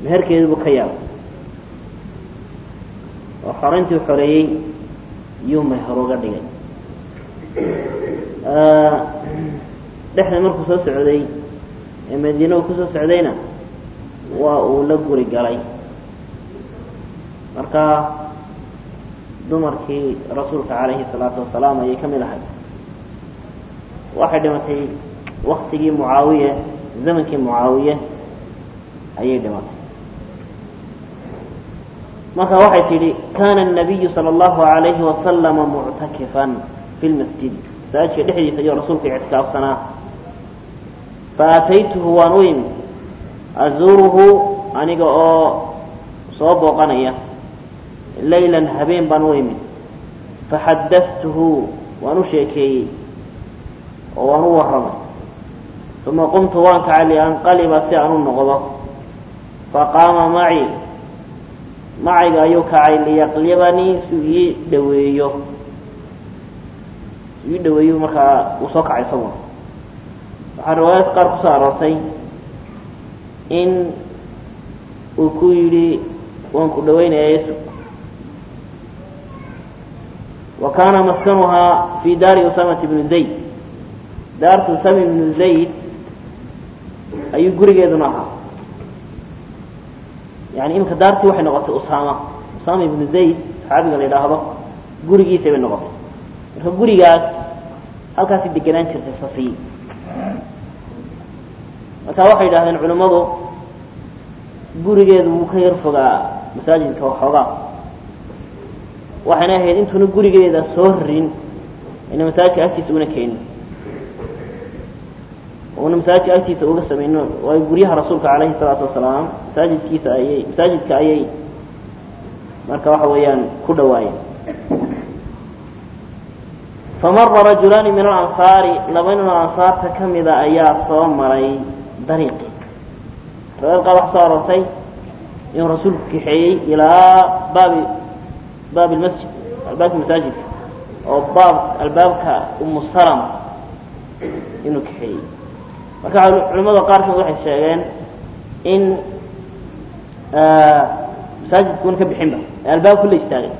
meherkeedu buu ka yaabay oo xorayntii u xoreeyey yuu meher uga dhigay dhexda markuu soo socday ee madiina uu kusoo socdayna waa uu la guri galay marka dumarkii rasuulka calayhi salaatu wasalaam ayay ka mid ahay waxay dhimatay waktigii mucaawiye zamankii mucaawiye ayay dhimatay marka waxay tidhi kana الnabiyu salى اllahu عalayhi wasalama muctakifan fi lmasjidi masaajidka dhexdiisa ayuu rasuulku ictikaafsanaa faataytuhu waan u imi azuuruhu aniga oo soo booqanaya laylan habeen baan u imi faxadatuhu waan u sheekeeyey oo waan u warramay uma qumtu waan kacay lianqaliba si aan u noqdo faqaama maci macayga ayuu kacay liyaqlibanii su ii dhaweeyo ii dhaweeyu markaa uu soo kacay isaguna waxaa riwaayaadka qaar kusoo aroortay in uu ku yidhi waan ku dhaweynaya yesu wa kaana maskanuhaa fi daari usamata bni zayd daartu usama ibnu zayd ayuu gurigeeduna ahaa yani imika daartii waxay noqotay usama usama ibnu zayd saxaabiga la yidhaahdo gurigiisay bay noqotay marka gurigaas halkaasi degenaan jirtay safiy marka waxay yidhahdeen culimmadu gurigeedu wuu ka yar fogaa masaajidka waxoogaa waxayna ahayd intuuna gurigeeda soo rarin ayna masaajidka agtiisa una keenin una masaajidka agtiisa uga samayno waayo guryaha rasuulka calayhi salaatu wasalaam masaajidkiisa ayay masaajidka ayay marka waxa weeyaan ku dhawaayeen famara rajulaani min alansaari laba nin oo ansaarta ka mida ayaa soo maray dariiqi riwaayad qaar waxa soo aroortay inuu rasuulku kaxeeyey ilaa baabi baab lmasjid albaabka masaajidka oo baab albaabka umu salama inuu kaxeeyey marka culimada qaar kamid waxay sheegeen in masaajidkuuna ka bixinba ee albaabku la istaagay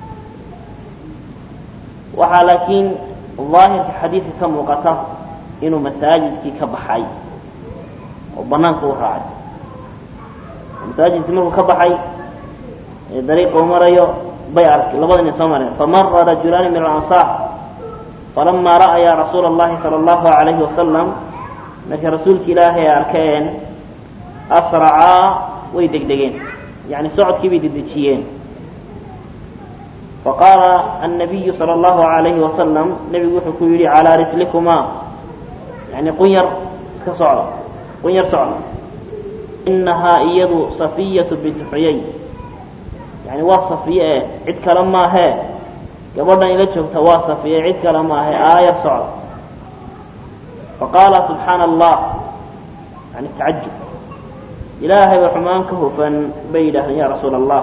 waxaa laakiin daahirka xadiidka ka muuqata inuu masaajidkii ka baxay oo banaanka u raacay masaajidkii markuu ka baxay ee dariiqa u marayo bay arkay labada nin soo mareen famara rajulaani min alansaar falamaa ra'ayaa rasuula اllahi salى اllahu alayhi wasalam markay rasuulka ilaahay arkeen asracaa way degdegeen yani socodkii bay dedejiyeen faqaala الnabiyu salى اllahu alayhi wasalam nebigu wuxuu ku yidhi calىa rislikumaa yani qunyar iska socda qunyar socda inahaa iyadu safiyatu bintu xuyay yani waa safiye eh cid kale maahee gabadhan ila joogta waa safiye cid kale maahe aaya socda faqaala subxaana allah yani tacajub ilaahay ba xumaan ka hufan bay yidhahdeen ya rasuula allah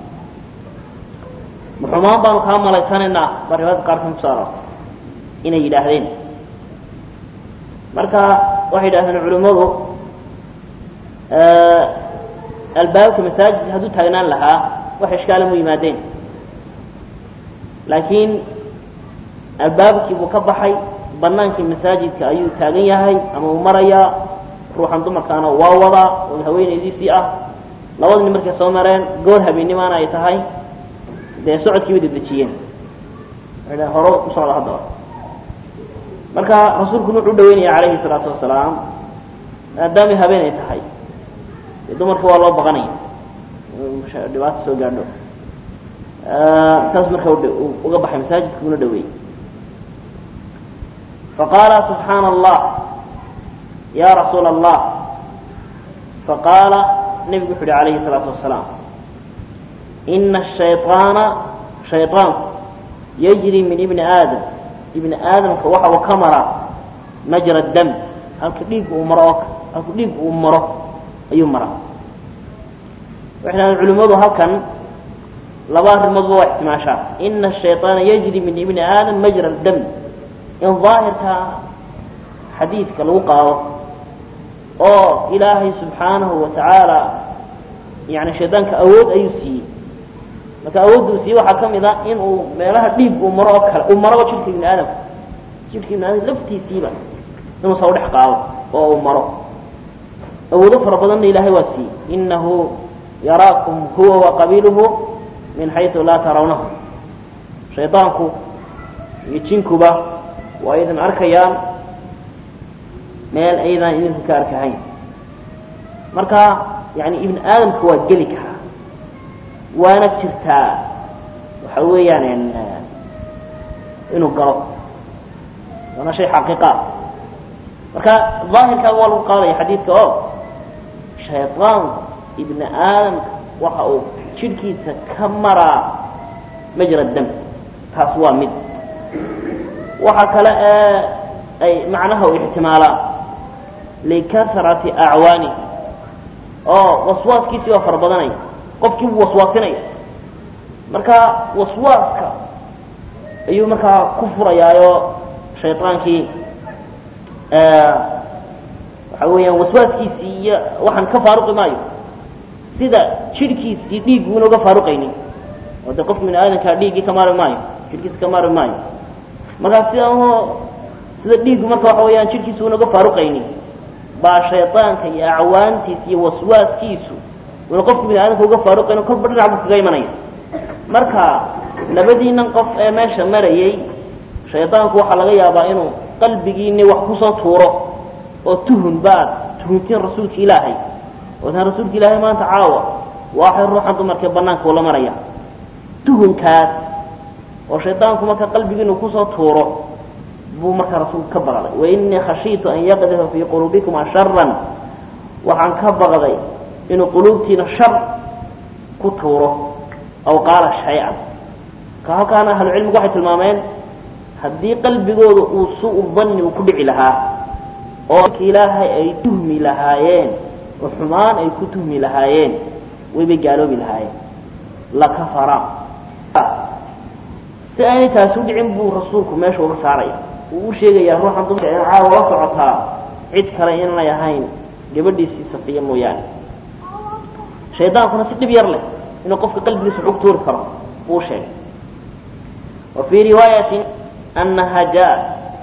ma xumaan baanu kaa malaysanaynaa baa riwaayadka qaarkan kuso aroortay inay yidhaahdeen marka waxay yidhahdeen culimmadu albaabka masaajidka hadduu taagnaan lahaa wax ishkaala mu yimaadeen laakiin albaabkii buu ka baxay banaankii masaajidka ayuu taagan yahay ama uu marayaa ruuxan dumarkaana waa wadaa oo haweenaydiisii ah labada nin markay soo mareen goor habeenimaana ay tahay dee socodkiiba dedejiyeen waay horo u socda haddaba marka rasuulkuna wuxuu dhaweynaya calayhi salaatu wasalaam maadaamay habeen ay tahay dee dumarka waa loo baqanaya dhibaato soo gaadho saas marka uga baxay masaajidka una dhaweeyey faqaala subxaana allah ya rasuula allah faqaala nebigu wuxu uhi calayhi الsalaatu wasalaam ina الshayطaana shayطaanku yajri min ibni aadam ibni aadamka waxa uu ka maraa majra dam halka dhiig uu maro oo halka dhiig uu maro ayuu maraa waxay dhahdeen culimmadu halkan laba arrimoodba waa ixtimaashaa ina الshayطaana yajri min ibni aadam majra dam in daahirka xadiidka lagu qaado oo ilaahay subxaanahu wa tacaala yani shaydaanka awood ayuu siiyey marka awoodda uu siiyey waxaa ka mid a in uu meelaha dhiig uu maro oo kale uu maraba jidhka ibni aadamka jidhka ibni aadamka laftiisiiba inuu saa udhex qaado oo uu maro awoodo fara badanna ilaahay waa siiyey inahu yaraakum huwa waqabiiluhu min xaysu laa tarawnahu shaydaanku iyo jinkuba waa idin arkayaan meel aydaan idinku ka arkahayn marka yani ibni aadamka waa geli karaa waana jirtaa waxa weeyaan inuu galo waana shay xaqiiqa ah marka daahirkaa waa lagu qaadaya xadiidka oo shaydaanku ibni aadamka waxa uu jidhkiisa ka maraa majra dam taas waa mid waxa kale ee ay macnaha u ixtimaalaan likasrati acwaani oo waswaaskiisii waa fara badanaya qofkii buu waswaasinaya marka waswaaska ayuu markaa ku furayaayo shaydaankii waxa weeyaan waswaaskiisii iyo waxaan ka faaruqi maayo sida jidhkiisii dhiig buuna uga faaruqaynin oo de qofka bini aadamkaa dhiiggii ka maari maayo jidhkiisa ka maari maayo markaa sida sida dhiiggu marka waxa weeyaan jidhkiisa una uga faaruqaynin baa shaydaanka iyo acwaantiisa iyo waswaaskiisu una qofka bini aadamka uga faaruqayn kolba dhinac buu kaga imanaya marka labadiinan qof ee meesha marayay shaydaanku waxaa laga yaabaa inuu qalbigiini wax kusoo tuuro oo tuhun baad tuhuntiin rasuulka ilaahay ootaan rasuulka ilaahay maanta caawa waxay ruuxan dumarkee banaanka ula maraya tuhunkaas oo shaydaanku marka qalbigiinu kusoo tuuro buu markaa rasuulku ka baqday wainii khashiitu an yaqdifa fii quluubikuma sharan waxaan ka baqday inuu quluubtiina shar ku tuuro aw qaala shay-an ka halkaana ahlucilmigu waxay tilmaameen haddii qalbigooda uu su-u danni uu ku dhici lahaa oo ilaahay ay tuhmi lahaayeen oo xumaan ay ku tuhmi lahaayeen waybay gaaloobi lahaayeen lakafara si aanay taasi u dhicin buu rasuulku meesha uga saaraya uu u sheegayaa ruuxan dumarka in caawa la socotaa cid kale inanay ahayn gabadhiisii safiya mooyaane shaydaankuna si dhib yar leh inuu qofka qalbigiisa xug tuuri karo buu sheegay wa fii riwaayatin anaha jaat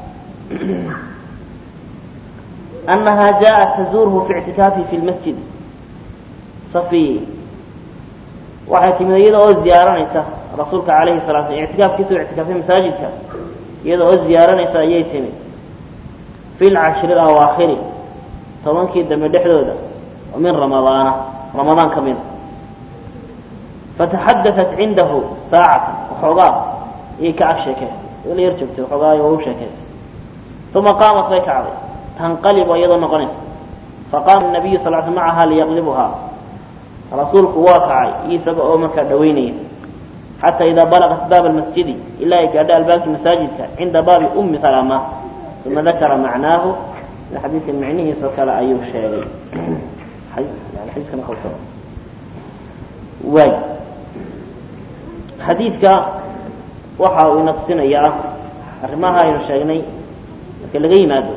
أنها جاءت تزوره في اعتكافه في المسجد صفي waxay timid iyada oo ziyaaranaysa rasuulka calayhi salaa slam ictikaafkiisa u ictikaafay masaajidka iyada oo ziyaaranaysa ayay timid fi lcashri awaakhiri tobankii dambe dhexdooda oo min ramadaana ramadaan ka mida fataxadaat cindahu saacatan waxoogaa iyay ka ag sheekaysay la yar joogtay waxoogaa waa u sheekaysay uma qaamat way kacday tanqalibu iyadoo noqonaysa faqaama nabiyu sal sl macaha liyaqlibuhaa rasuulku waa kacay isaga oo markaa dhawaynaya xataa idaa balaqat baaba almasjidi ilaa ay gaadho albaabkii masaajidka cinda baabi ummi salama uma dakara macnaahu xadiidkan micnihiisoo kale ayuu sheegay waay xadiidka waxa uu ina tusinayaa arrimaha aynu sheegnay marka laga yimaado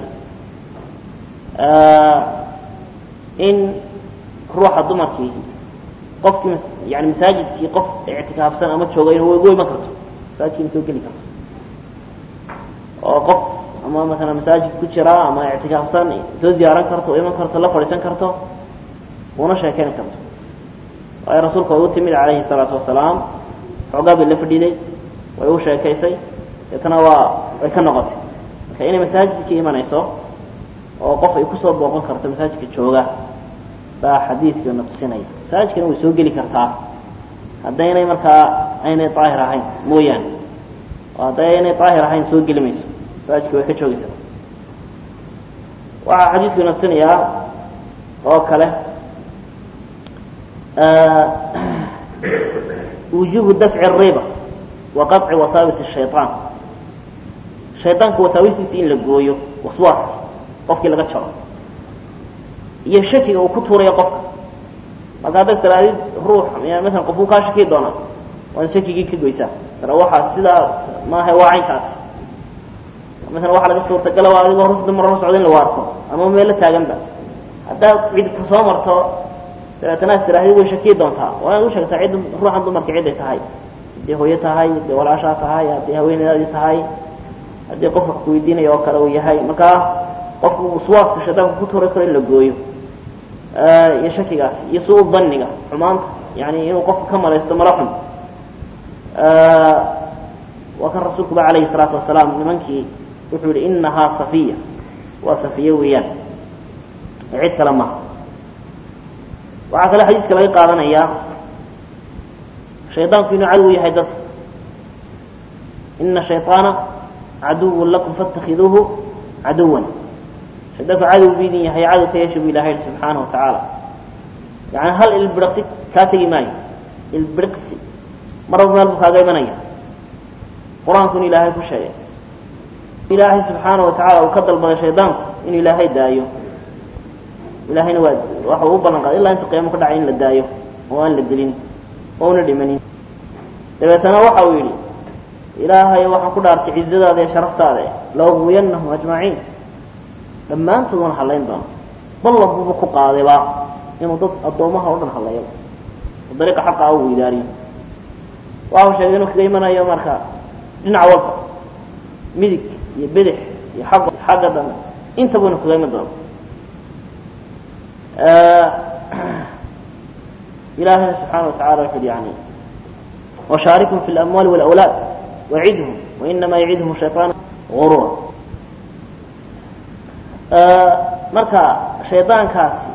in ruuxa dumarkii qofkii yani masaajidkii qof ictikaafsan ama jooga inu ugu iman karto masaajidkiina soo geli karto oo qof ama masalan masaajid ku jira ama ictikaafsan soo ziyaaran karto o iman karto la fadhiisan karto una sheekeyn karto waayo rasuulka way u timid calayhi salaatu wasalaam xoogaa bay la fadhiiday way u sheekaysay deetana waa way ka noqotay marka inay masaajidka imanayso oo qof ay kusoo booqan karto masaajidka jooga baa xadiidkana tusinaya masaajidkana way soo geli kartaa haddaynay markaa aynay daahir ahayn mooyaane oo hadday aynay daahir ahayn soo geli mayso masaajidka way ka joogaysaa waxaa xadiidkuna tusinayaa oo kale wujubu dafci الriba wa qaطci wasaawis الshayطaan shayطaanka wasaawistiisa in la gooyo waswaaska qofkii laga jaro iyo shakiga uu ku tuurayo qofka marka haddaad tiraadid ruux masalan qofuu kaa shaki doonaa waad shakigii ka goysaa tara waxaa sidaa maaha waa caynkaasi masalan waxaa laga suurtagala waa adigoo ruf dumar la socda in lagu arko ama meelo taaganba haddaad cid ku soo marto dabeetana istiraahdi way shakiyi doontaa waa inaad u sheegtaa cidd ruuxan dumarka ciday tahay haddii hooyo tahay haddii walaashaa tahay haddii haweenedaadii tahay haddii qof wax kuweydiinaya oo kale uu yahay markaa qofku waswaaska shaydaanku ku tuuri karo in la gooyo iyo shakigaas iyo suu daniga xumaanta yani inuu qofku ka malaysto mala xun waa kan rasuulkuba calayhi salaatu wasalaam nimankii wuxuu yihi inahaa safiya waa safiye weeyaan cid kale maha waxaa kale xadiiska laga qaadanayaa shaydaanku inuu cadow yahay dadka ina shayطaana caduwun lakum faاtakiduuhu caduwan shaydaanku cadow bu idin yahay cadow ka yeesha bu ilahay yihi subxaanaه wa tacaala yani hal ilbiriqsi kaa tegi maayo ilbiriqsi maraba meel buu kaaga imanaya qur-aanku in ilaahay ku sheegay ilaahay subxaanaه wa tacala uu ka dalbaday shaydaanku in ilaahay daayo ilaahayna waa waxa uu u ballan qaaday ilaa intu qiyaamo ka dhacay in la daayo oo aan la dilin oo una dhimanin dabeetana waxa uu yidhi ilaahay waxaan ku dhaartay cizadaada iyo sharaftaada laugwiyanahum ajmaciin dhammaantood waan hallayn doona ballan buuba ku qaadayba inuu dad addoomaha o dhan halleeyo oo dariiqa xaqa u weydaariyo waxau sheegay inuu kaga imanayo marka dhinac walba midig iyo bidix iyo xagga xagga dambe intaba inu kaga iman doono ilaahayna subxaana watacala wuxu uhi yani washaarikum fi اlamwaali wاlawlaad wacidhum wainama yacidhum shayطaan gurura marka shaydaankaasi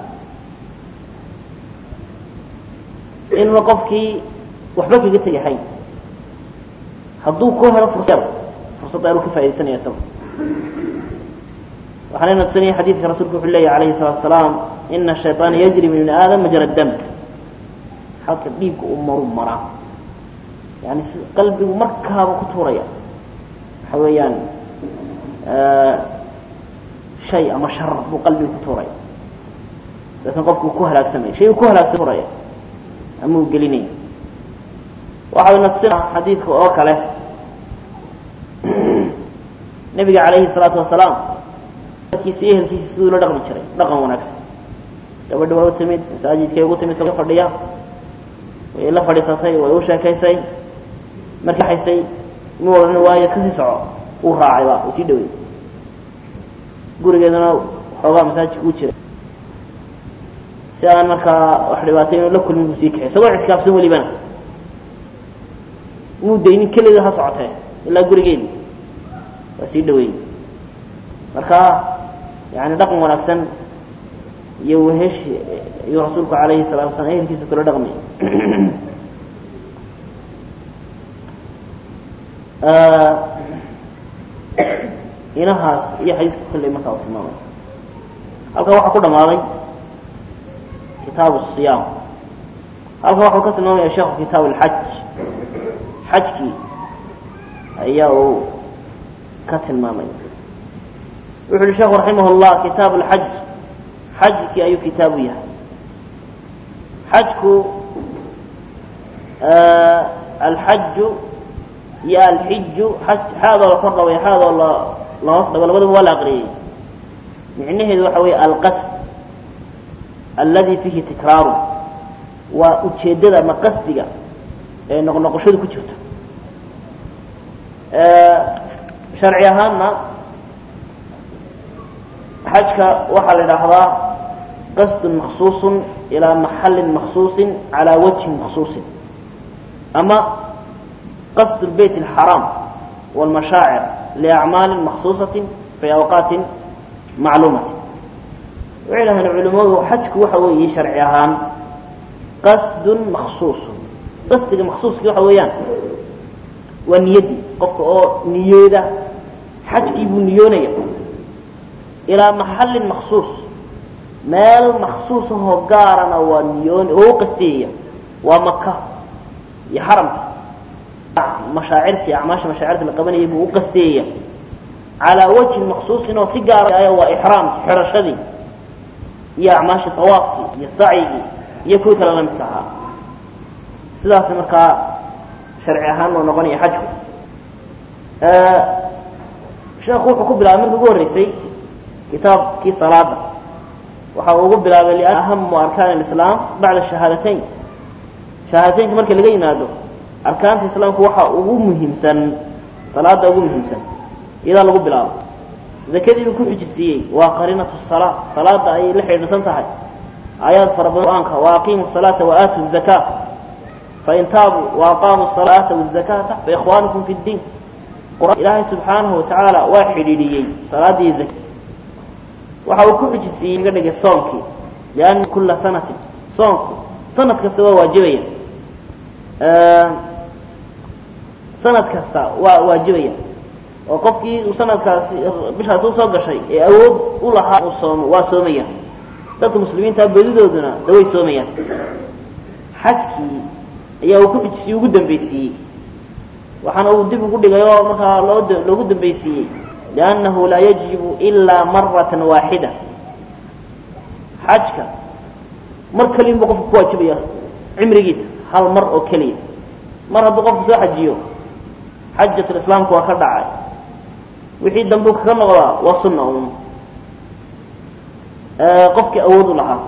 inuuna qofkii waxba kaga tegahayn hadduu ku helo fursad fursadda inuu ka faa'idaysanaya isagu waxaana tusanaya xadiidka rasuulku wuxuu leeyahy alayhi الsalatu asalaam ina الshayطaana yajri min ibni aadam majra dam halka dhiigga uu maru maraa yani si qalbigu markaaba ku tuuraya waxa weeyaan shay ama shar buu qalbigu ku tuuraya dabeetna qofku ku halaagsamaya shay uu ku halaagsan turaya ama uu gelinaya waxayna tusina xadiidka oo kale nebiga calayhi الsalaatu wasalaam kiisa iyo ehelkiisa siduu la dhaqmi jiray dhaqan wanaagsan gabadhi waa u timid masaajidkay ugu timid ka fadhiya way la fadhiisatay way u sheekaysay markii xaysay mu odhan waayo iska sii soco uu raacayba uu sii dhawey gurigeedana xoogaa masaajidka u jiray si aan markaa wax dhibaatay inuu la kulmin buu sii kaxay isagoo ictikaafsan welibana muu daynin keligeed ha socotee ilaa gurigeedi waa sii dhaweeyey marka yani dhaqan wanaagsan iyo weheshi ayuu rasuulku alayhi الsalatu wasalaam ehelkiisa kula dhaqmay inahaas iyo xadiiska kolley markaa u tilmaamay halkan waxaa ku dhamaaday kitaabu الصiyaam halkan waxau ka tilmaamaya sheekhu kitaab اlxaj xajkii ayaa uu ka tilmaamay wuxu uhi sheekhu raximah اllah kitaab اlxaj xajkii ayuu kitaabu yahay xajku alxaju iyo alxiju xaadoo la kor dhaway xaadoo la la hoos dhago labadaba waa la aqriyey micnaheedu waxa weeye alqasd aladi fiihi tikraaru waa ujeeddada ama qasdiga ee noqnoqoshadu ku jirto sharci ahaanna xajka waxaa la idhaahdaa qasdun maksuusun ilaa maxalin maksuusin calaa wajhin maksuusin ama qasd lbeyt alxaraam wاlmashaacir liacmaalin maksuusatin fi awqaatin macluumatin waxay dhahdeen culimmadu xajku waxa weeye sharci ahaan qasdun maksuusun qasdiga maksuuski waxa weeyaan waa niyaddii qofka oo niyooda xajkii buu niyoonaya ilaa maxalin maksuus meel maksuusahoo gaarana waa niyoon oo u qastiyaya waa maka iyo xaramka mashaacirtii acmaasha mashaacirta la qabanayay buu u qastiyaya calaa wajhin maksuusin oo si gaara waa ixraamkii xirashadii iyo acmaashii tawaafkii iyo sacyigii iyo kuwii kale la midka ahaa sidaas markaa sharci ahaan uu noqonaya xajku sheekhu wuxuu ku bilaabay markii ugu horreysay kitaabkii salaada waxa uu ugu bilaabay lian ahamu arkaan alislaam bacda shahaadateyn shahaadateynka markii laga yimaado arkaanta islaamku waxa ugu muhiimsan salaada ugu muhiimsan iyadaa lagu bilaabo zakadiibuu ku xujisiiyey waa qarinatu salaa salaada ayay la xidhiidhsan tahay aayaad fara badan qur-aanka wa aqiimu salaata wa aatu zakaa fain taabuu wa aqaamuu salaata wazakata faikhwaanukum fi ddiin ilaahay subxaanahu watacaala waa xidhiidhiyey salaadii zak waxa uu ku xujisiiyey ga dhigay soonkii lianna kulla sanatin soonku sanad kasta waa waajibaya sanad kasta waa waajibaya oo qofkii uu sanadkaasi bishaasi usoo gashay ee awood u lahaa uu soomo waa soomaya dadka muslimiintaa bedidooduna daway soomayaan xajkii ayaa uu ku xujisiye ugu dambaysiiyey waxaana uu dib ugu dhigay oo markaa loo loogu dambaysiiyey liannahu laa yajibu ilaa maratan waaxida xajka mar keliyanba qofku ku waajibaya cimrigiisa hal mar oo keliya mar hadduu qofku soo xajiyo xajatulislaamku waa ka dhacay wixii dambu kaga noqdaa waa sunna un qofkii awood u lahaa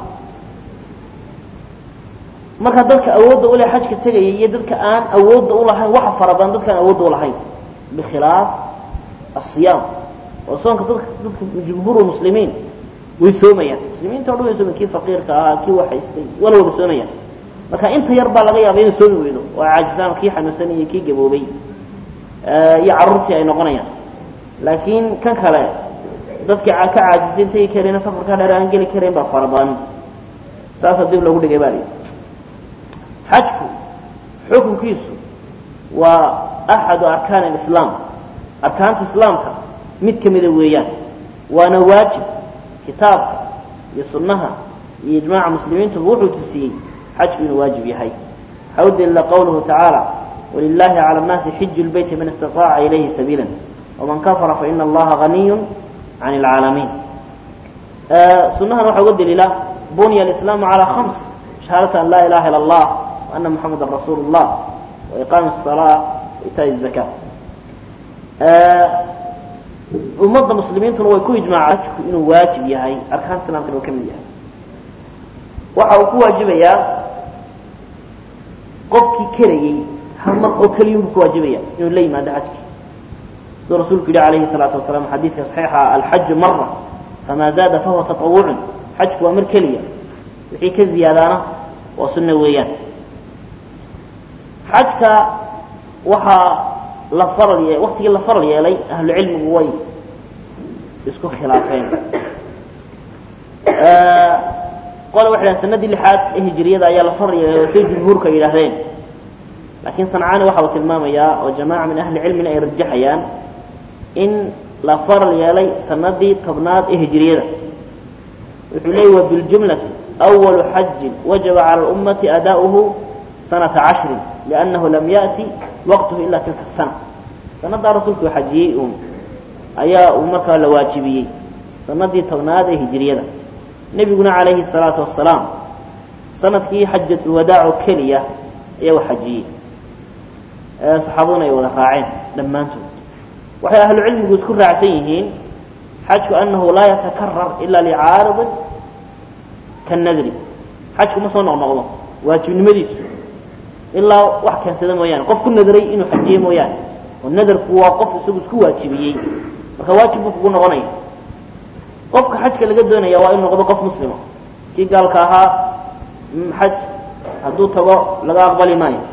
marka dadka awoodda ule xajka tegaya iyo dadka aan awoodda ulahayn waxa fara badan dadkaan awoodda ulahayn bikhilaaf asiyaam oo soonka dadka dadka jumhuur muslimiin way soomayaan muslimiinta o dhan way soomayan kii faqiirka ahaa kii waxaystay wala wada soomayaan marka inta yar baa laga yaaba inay soomi weydo oo ay caajisaan kii xanuunsan iyo kii gaboobay iyo carruurtii ay noqonayaan laakiin kan kale dadkii ka caajisay tegi karayna safarkaa dheer aan geli karayn baa fara badan saasaa dib loogu dhigay baa lii xajku xukunkiisu waa axadu arkaan alislaam arkaanta islaamka mid ka mida weeyaan waana waajib kitaabka iyo sunnaha iyo ijmaaca muslimiintuba wuxuu tusiyey xajku inuu waajib yahay waxaa u daliila qawluhu tacaala wlilahi calى الnaasi xiju lbeyti man istaطaaca ilayhi sabiila wman kafara faina allaha ganiy can اlcaalamiin sunahan waxaa uga daliila bunya alislaamu calى hams shahaadata an laa ilaha ilا اllah وana muxamada rasuulu اllah waiqaami الصalaa waitaai الzaka ummadda muslimiintuna way ku ijmaacaan xajku inuu waajib yahay arkaanta islaamkana uu ka mid yahay waxa uu ku waajibayaa qofkii kerayey hal mar oo keliyunbu ku waajibaya inuu la yimaado xajki siduu rasuulku yihi alayhi الsalaatu wasalaam xadiidka صaxiixa alxaju mara famaa zaada fahuwa taطawucun xajku waa mar keliya wixii ka ziyaadaana waa sunno weeyaan xajka waxaa la faral ye waktigii la faral yeelay ahlu cilmigu way isku khilaafeen qole waxay dhahen sanadii lixaad ee hijiriyada ayaa la faral yeelay oo say jumhuurka yidhaahdeen laakiin sancaani waxa uu tilmaamayaa oo jamaaca min ahli cilmina ay rajaxayaan in la faral yeelay sanadii tobnaad ee hijiriyada wuxuu leeyay wa biljumlati أwalu xajin wajaba calى اlummati ada'uhu sanata cashrin liannahu lam yaأti waqtuhu ila tilka الsana sanadaa rasuulku uu xajiyey uun ayaa uu markaa la waajibiyey sanadii tobnaad ee hijiriyada nebiguna calayhi الsalaatu wasalaam sanadkii xajatulwadaac oo keliya ayaa u xajiyey saxaabaduna ay wada raaceen dhammaantood waxay ahlu cilmigu isku raacsan yihiin xajku anahu laa yatakarar ila licaaridin kanadri xajku ma soo noqnoqdo waajibnimadiisu ilaa wax keensada mooyaane qof ku nadray inuu xajiye mooyaane oo nadarku waa qof isagu isku waajibiyey marka waajib buu kugu noqonaya qofka xajka laga doonaya waa inuu noqdo qof muslima kii gaalka ahaa xaj hadduu tago laga aqbali maayo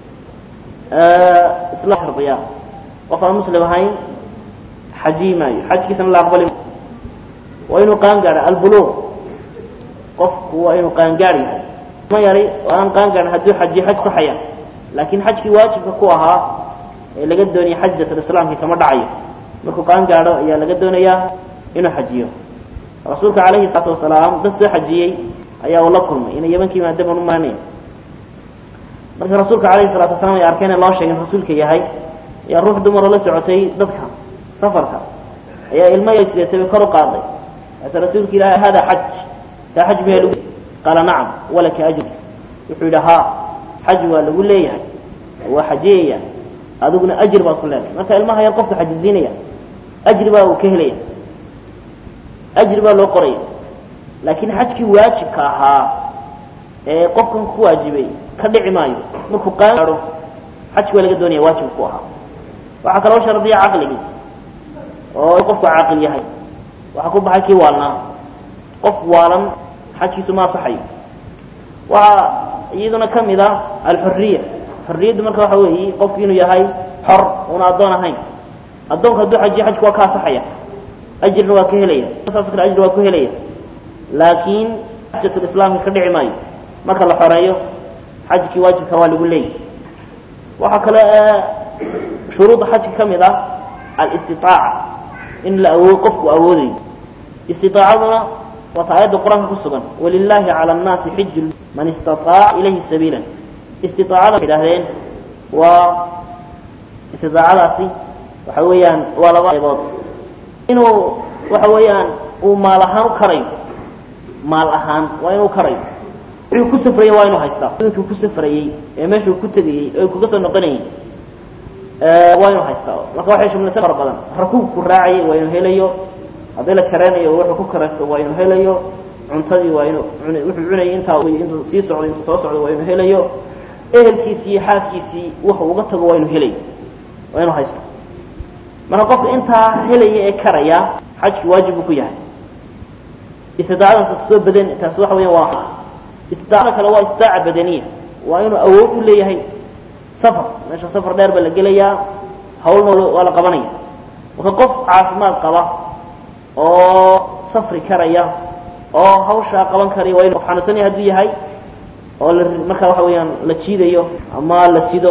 isla shardiya qof aan muslim ahayn xajiyi maayo xajkiisana la aqbali maayo waa inuu qaangaadha albuluuq qofku waa inuu qaangaar yahay ma yari oo aan qaangaarin hadduu xajiyo xaj saxaya laakiin xajkii waajibka ku ahaa ee laga doonaya xajatulislaamki kama dhacayo markuu qaangaadho ayaa laga doonayaa inuu xajiyo rasuulka calayhi salaatu wasalaam dad soo xajiyey ayaa uu la kulmay inay yemanka yimaadeen baan u maranaya markii rasuulka calayhi salatu wasalaam ay arkeen ee loo sheegay in rasuulka yahay ayaa ruux dumaroo la socotay dadka safarka ayaa ilmo yar sideetay bay kor u qaaday ata rasuulka ilaahay hada xaj kaa xaj miyaa lagu qaala nacam walaka ajr wuxuu yidhi haa xaj waa lagu leeyahay waa xajiyaya adiguna ajir baad ku leedahay marka ilmaha yar qofka xajisiinaya ajri baa uu ka helaya ajri baa loo qoraya laakiin xajkii waajibka ahaa ee qofkan ku waajibay ka dhici maayo markuu qaado xajki waa laga doonaya waajib ku ahaa waxaa kaloo shardiya caqligii oo qofku caaqil yahay waxaa ku baxay kii waalnaa qof waalan xajkiisu ma asaxayo waxaa iyaduna ka mid ah alxuriya xorriyaddu marka waxa weeye qofku inuu yahay xor una addoon ahayn addoonku hadduu xajiyo xajku waa ka asaxaya ajrina waa ka helaya saasoo kale ajri waa ku helaya laakiin xajatulislaamka ka dhici maayo marka la xoreeyo xajkii waajibka waa lagu leeyahy waxaa kale shuruudda xajka ka mid ah alistitaaca in la awood qofku awoodayo istiaacaduna waata aayadda qur-aanka ku sugan walilaahi cala annaasi xiju man istaaaca ilayhi sabiila istiaacada waxay idhahdeen waa istiaacadaasi waxa weeyaan waa laba qaybood inuu waxa weeyaan uu maal ahaan u karayo maal ahaan waa inuu karayo wuxuu ku safrayey waa inuu haystaa adduunkii ku safrayey ee meeshuu ku tegayey ee kuga soo noqonayey waa inuu haystaa marka waxay shumlaysan fara badan rakuubku raacayay waa inuu helayo haddii la kareenayo wuxuu ku karaysto waa inuu helayo cuntadii waa inuu wuxuu cunayay intaa intuu sii socdo intuu soo socdo waa inuu helayo ehelkiisii iyo xaaskiisii wuxuu uga tago waa inuu helayo waa inuu haysto marka qofka intaa helaya ee karaya xajki waajib buu ku yahay istidaacadaas soo badan taas waxa weya waa istidaacada kale waa istidaaca badaniya waa inuu awood u leeyahay safar meesha safar dheer baa la gelayaa hawlna waa la qabanaya marka qof caafimaad qaba oo safri karaya oo hawshaa qaban karaya waa inu qof xanuunsanaya hadduu yahay oo la markaa waxa weeyaan la jiidayo ama la sido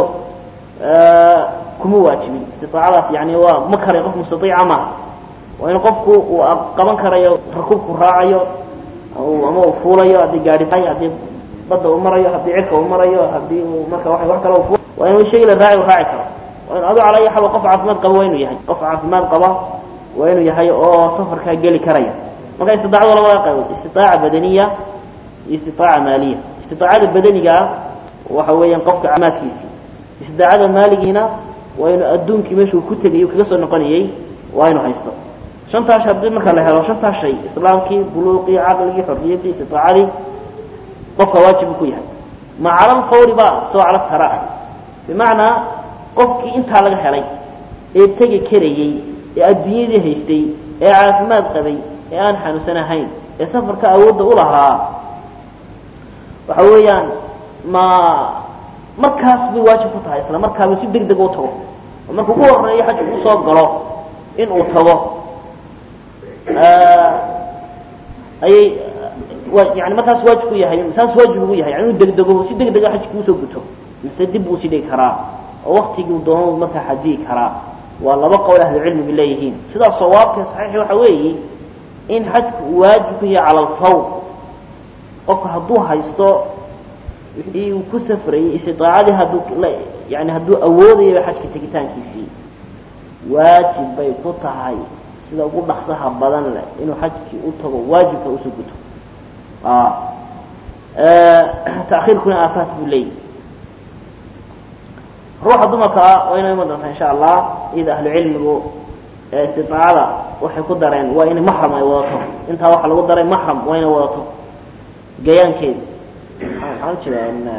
kuma waajibin istiaacadaas yani waa ma karay qof mustaiica maaha waa in qofku uu qaban karayo rakuubku raacayo ama uu fuulayo haddii gaari tahay haddii badda uu marayo haddii cirka uu marayo haddii uu marka wa wax kale u waa inu shay la raaci u raaci karo waa inu adu cala ayi xal qof caafimaad qaba waa inuu yahay qof caafimaad qaba waa inuu yahay oo safarkaa geli karaya marka istiaacada labada qaybood istitaaca badaniya iyo istitaaca maaliya istiaacada badanigaa waxa weeyaan qofka caafimaadkiisii istidaacada maaligiina waa inuu adduunkii meeshuu ku tegayy kaga soo noqonayey waa inuu haysto shantaas haddii marka la helo shantaas shay islaamkii buluuqii caqligii xorriyaddii istiaacadii qofka waajib ku yahay ma cala alfawri ba soo cala tara bimacnaa qofkii intaa laga helay ee tegi karayey ee adduunyadii haystay ee caafimaad qabay ee aan xanuunsan ahayn ee safarka awoodda u lahaa waxa weeyaan ma markaas bay waajib ku tahay isla markaabuu si deg deg u tago oo markuu ugu horeeyo xajku usoo galo in uu tago ayay yani markaas waajib ku yahay saas waajib ugu yahay yani inuu degdego si deg dega xajki usoo guto mise dib buu sii dhigi karaa oo waktigii doono markaa xajiyi karaa waa laba qowl ahlucilmiga leeyihiin sidaa sawaabka saxiixi waxa weeye in xajku uu waajib ku yahay cala alfawr qofka hadduu haysto wixii uu ku safrayey istiaacadii hadduu yani hadduu awoodayaba xajka tegitaankiisii waajib bay ku tahay sida ugu dhaqsaha badan leh inuu xajkii u tago waajibka usoo guto takiirkuna aafaat buu leeyahy ruuxa dumarka ah waa inay iman doontaa insha allah iyada ahlu cilmigu istiaacada waxay ku dareen waa inay maxram ay wadato intaa waxaa lagu daray maxram waa inay wadato gayaankeedi maxaan ujeeda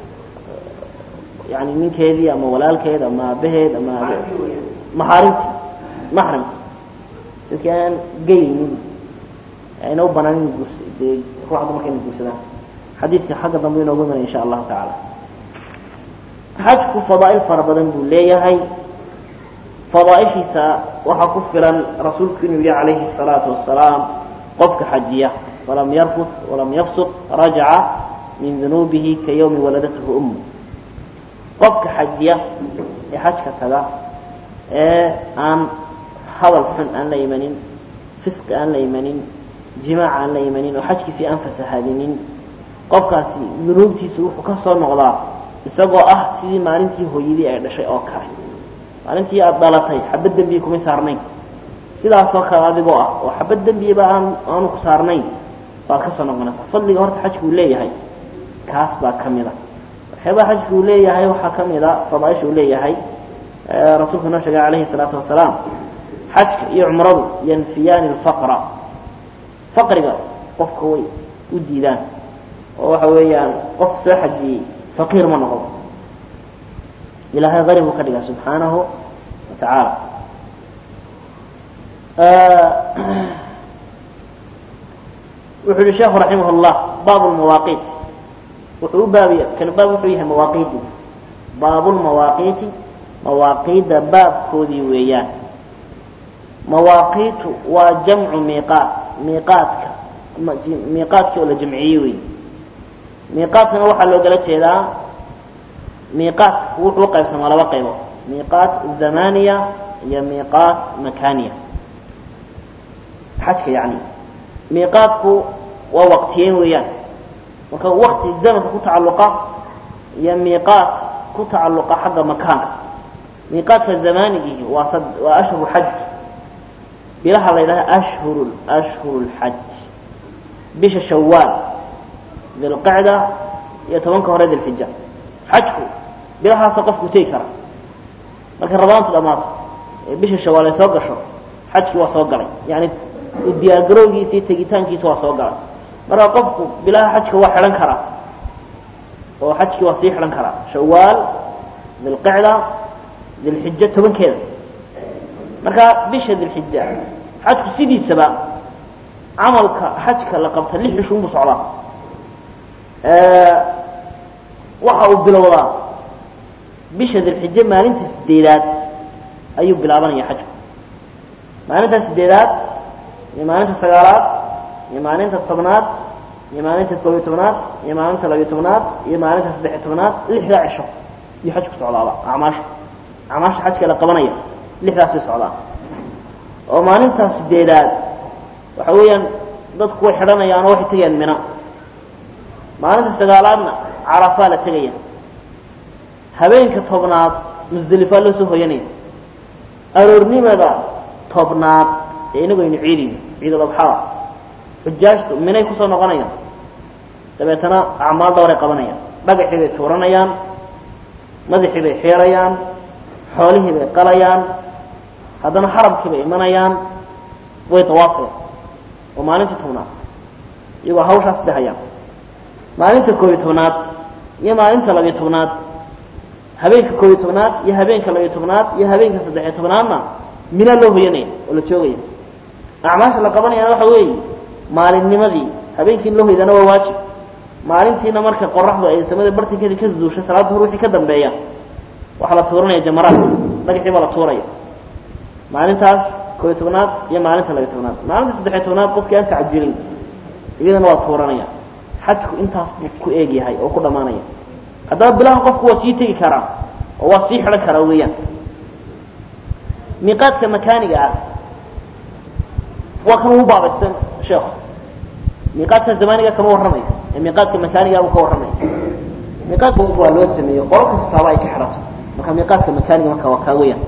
yani ninkeedii ama walaalkeed ama aabaheed ama maxaarimti maxramki dadkii aan geynin ayna u banaanin dee ruuxa dumarka inay guursadaan xadiidka xagga dambe inoogu imanaya insha allahu tacaala xajku fadaa'il fara badan buu leeyahay fadaaishiisa waxaa ku filan rasuulku inuu yihi calayhi الsalaatu wasalaam qofka xajiya walam yarfud walam yafsuq rajaca min dunuubihi ka yawmi waladathu ummu qofka xajiya ee xajka taga ee aan hadal xun aan la imanin fisqi aan la imanin jimaac aan la imanin oo xajkiisii aan fasahaadinin qofkaasi dunuubtiisu wuxuu ka soo noqdaa isagoo ah sidii maalintii hooyadii ay dhashay oo kale maalintii aada dhalatay xabad dembiya kumay saarnayn sidaasoo kale adigoo ah oo xabad dembiyaba aan aanu ku saarnayn baad ka soo noqonaysaa fadliga horta xajku uu leeyahay kaas baa ka mid a waxyaabaha xajku uu leeyahay waxaa ka mid a fadaaisha uu leeyahay rasuulku noo sheegay calayhi salaatu wasalaam xajka iyo cumradu yanfiyaani alfaqra faqriga qofka way u diidaan oo waxa weeyaan qof soo xajiyey faqiir ma noqdo ilahay qani buu ka dhigaa subxaanahu wa tacaala wuxuu yihi sheekhu raximah llah baabu lmawaaqiit wuxuu u baabiya kan baab wuxuu yahay mawaaqiidi baabulmawaaqiiti mawaaqiidda baabkoodii weeyaan mawaaqiitu waa jamcu miiqaat miiqaadka miiqaadkii oo la jamciyey wey miiqaadkana waxaa loogala jeedaa miiqaat wuxuu qaybsamaa laba qaybood miiqaat zamaniya iyo miiqaat makaniya xajka yani miiqaadku waa waqtiyeyn weeyaan marka wakti zamanka ku tacalluqa iyo miiqaat ku tacalluqa xagga makaanka miiqaadka zamanigii waa sad waa ashhuru xaj bilaha la yidhaha ashhuru ashhuru lxaj bisha shawaal dilqicda iyo tobanka hore dilxija xajku bilahaasa qofku tegi kara markay rabaantu dhammaato ee bisha shawaal ay soo gasho xajkii waa soo galay yani diyaargarowgiisa iyo tegitaankiisa waa soo galay marka qofku bilaha xajka waa xidhan karaa oo xajkii waa sii xidhan karaa shawaal dilqicda dilxija tobankeeda marka bisha dilxija xajku sidiisaba camalka xajka la qabta lix cishuun buu socdaa waxa uu bilowdaa bisha dilxije maalinta sideedaad ayuu bilaabanaya xajku maalinta sideedaad iyo maalinta sagaalaad iyo maalinta tobnaad iyo maalinta koobiyo tobnaad iyo maalinta labiyo tobnaad iyo maalinta saddexiyo tobnaad lixdaa cisho iyo xajku socdaaba acmaasha acmaasha xajka la qabanaya lixdaas bay socdaan oo maalinta sideedaad waxa weeyaan dadku way xidhanayaan oo waxay tegayaan mina maalinta sagaalaadna carafaa la tegaya habeenka tobnaad musdelifaa loo soo hoyanaya aroornimada tobnaad ee inagu aynu ciidayno ciidul adxaa xujaajtu minay kusoo noqonayaan dabeetana acmaal dhowray qabanayaan dhagaxii bay tuuranayaan madaxii bay xiirayaan xoolihii bay qalayaan haddana xarabkii bay imanayaan way dawaafayaan oo maalinta tobnaad iyagoo hawshaas dhehayaan maalinta koobiyo tobnaad iyo maalinta labiyo tobnaad habeenka koobiyo tobnaad iyo habeenka labiyo tobnaad iyo habeenka saddexiyo tobnaadna minaa loo hoyanaya oo la joogaya acmaasha la qabanayana waxa weeye maalinnimadii habeenkii in loo hoydana waa waajib maalintiina marka qoraxdu ay samada bartinkeeda ka duushay salaada hor wixii ka dambeeya waxaa la tuuranaya jamaraadka dhagaxii baa la tuuraya maalintaas koobiyo tobnaad iyo maalinta labiyo tobnaad maalinta saddexiyo tobnaad qofkii aan tacajulin iyadana waa tuuranaya xajku intaas buu ku eeg yahay oo ku dhammaanaya haddaba bilahan qofku waa sii tegi karaa oo waa sii xidhan karaa weeyaan miiqaadka makaaniga ah waa kan ugu baabaystan sheekhu miiqaadka zamaniga kama warramayo ee miiqaadka makaaniga buu ka warramaya miiqaadka waa loo sameeyo qolo kastaaba ay ka xidhato marka miiqaadka makaaniga marka waa kaa weeyaan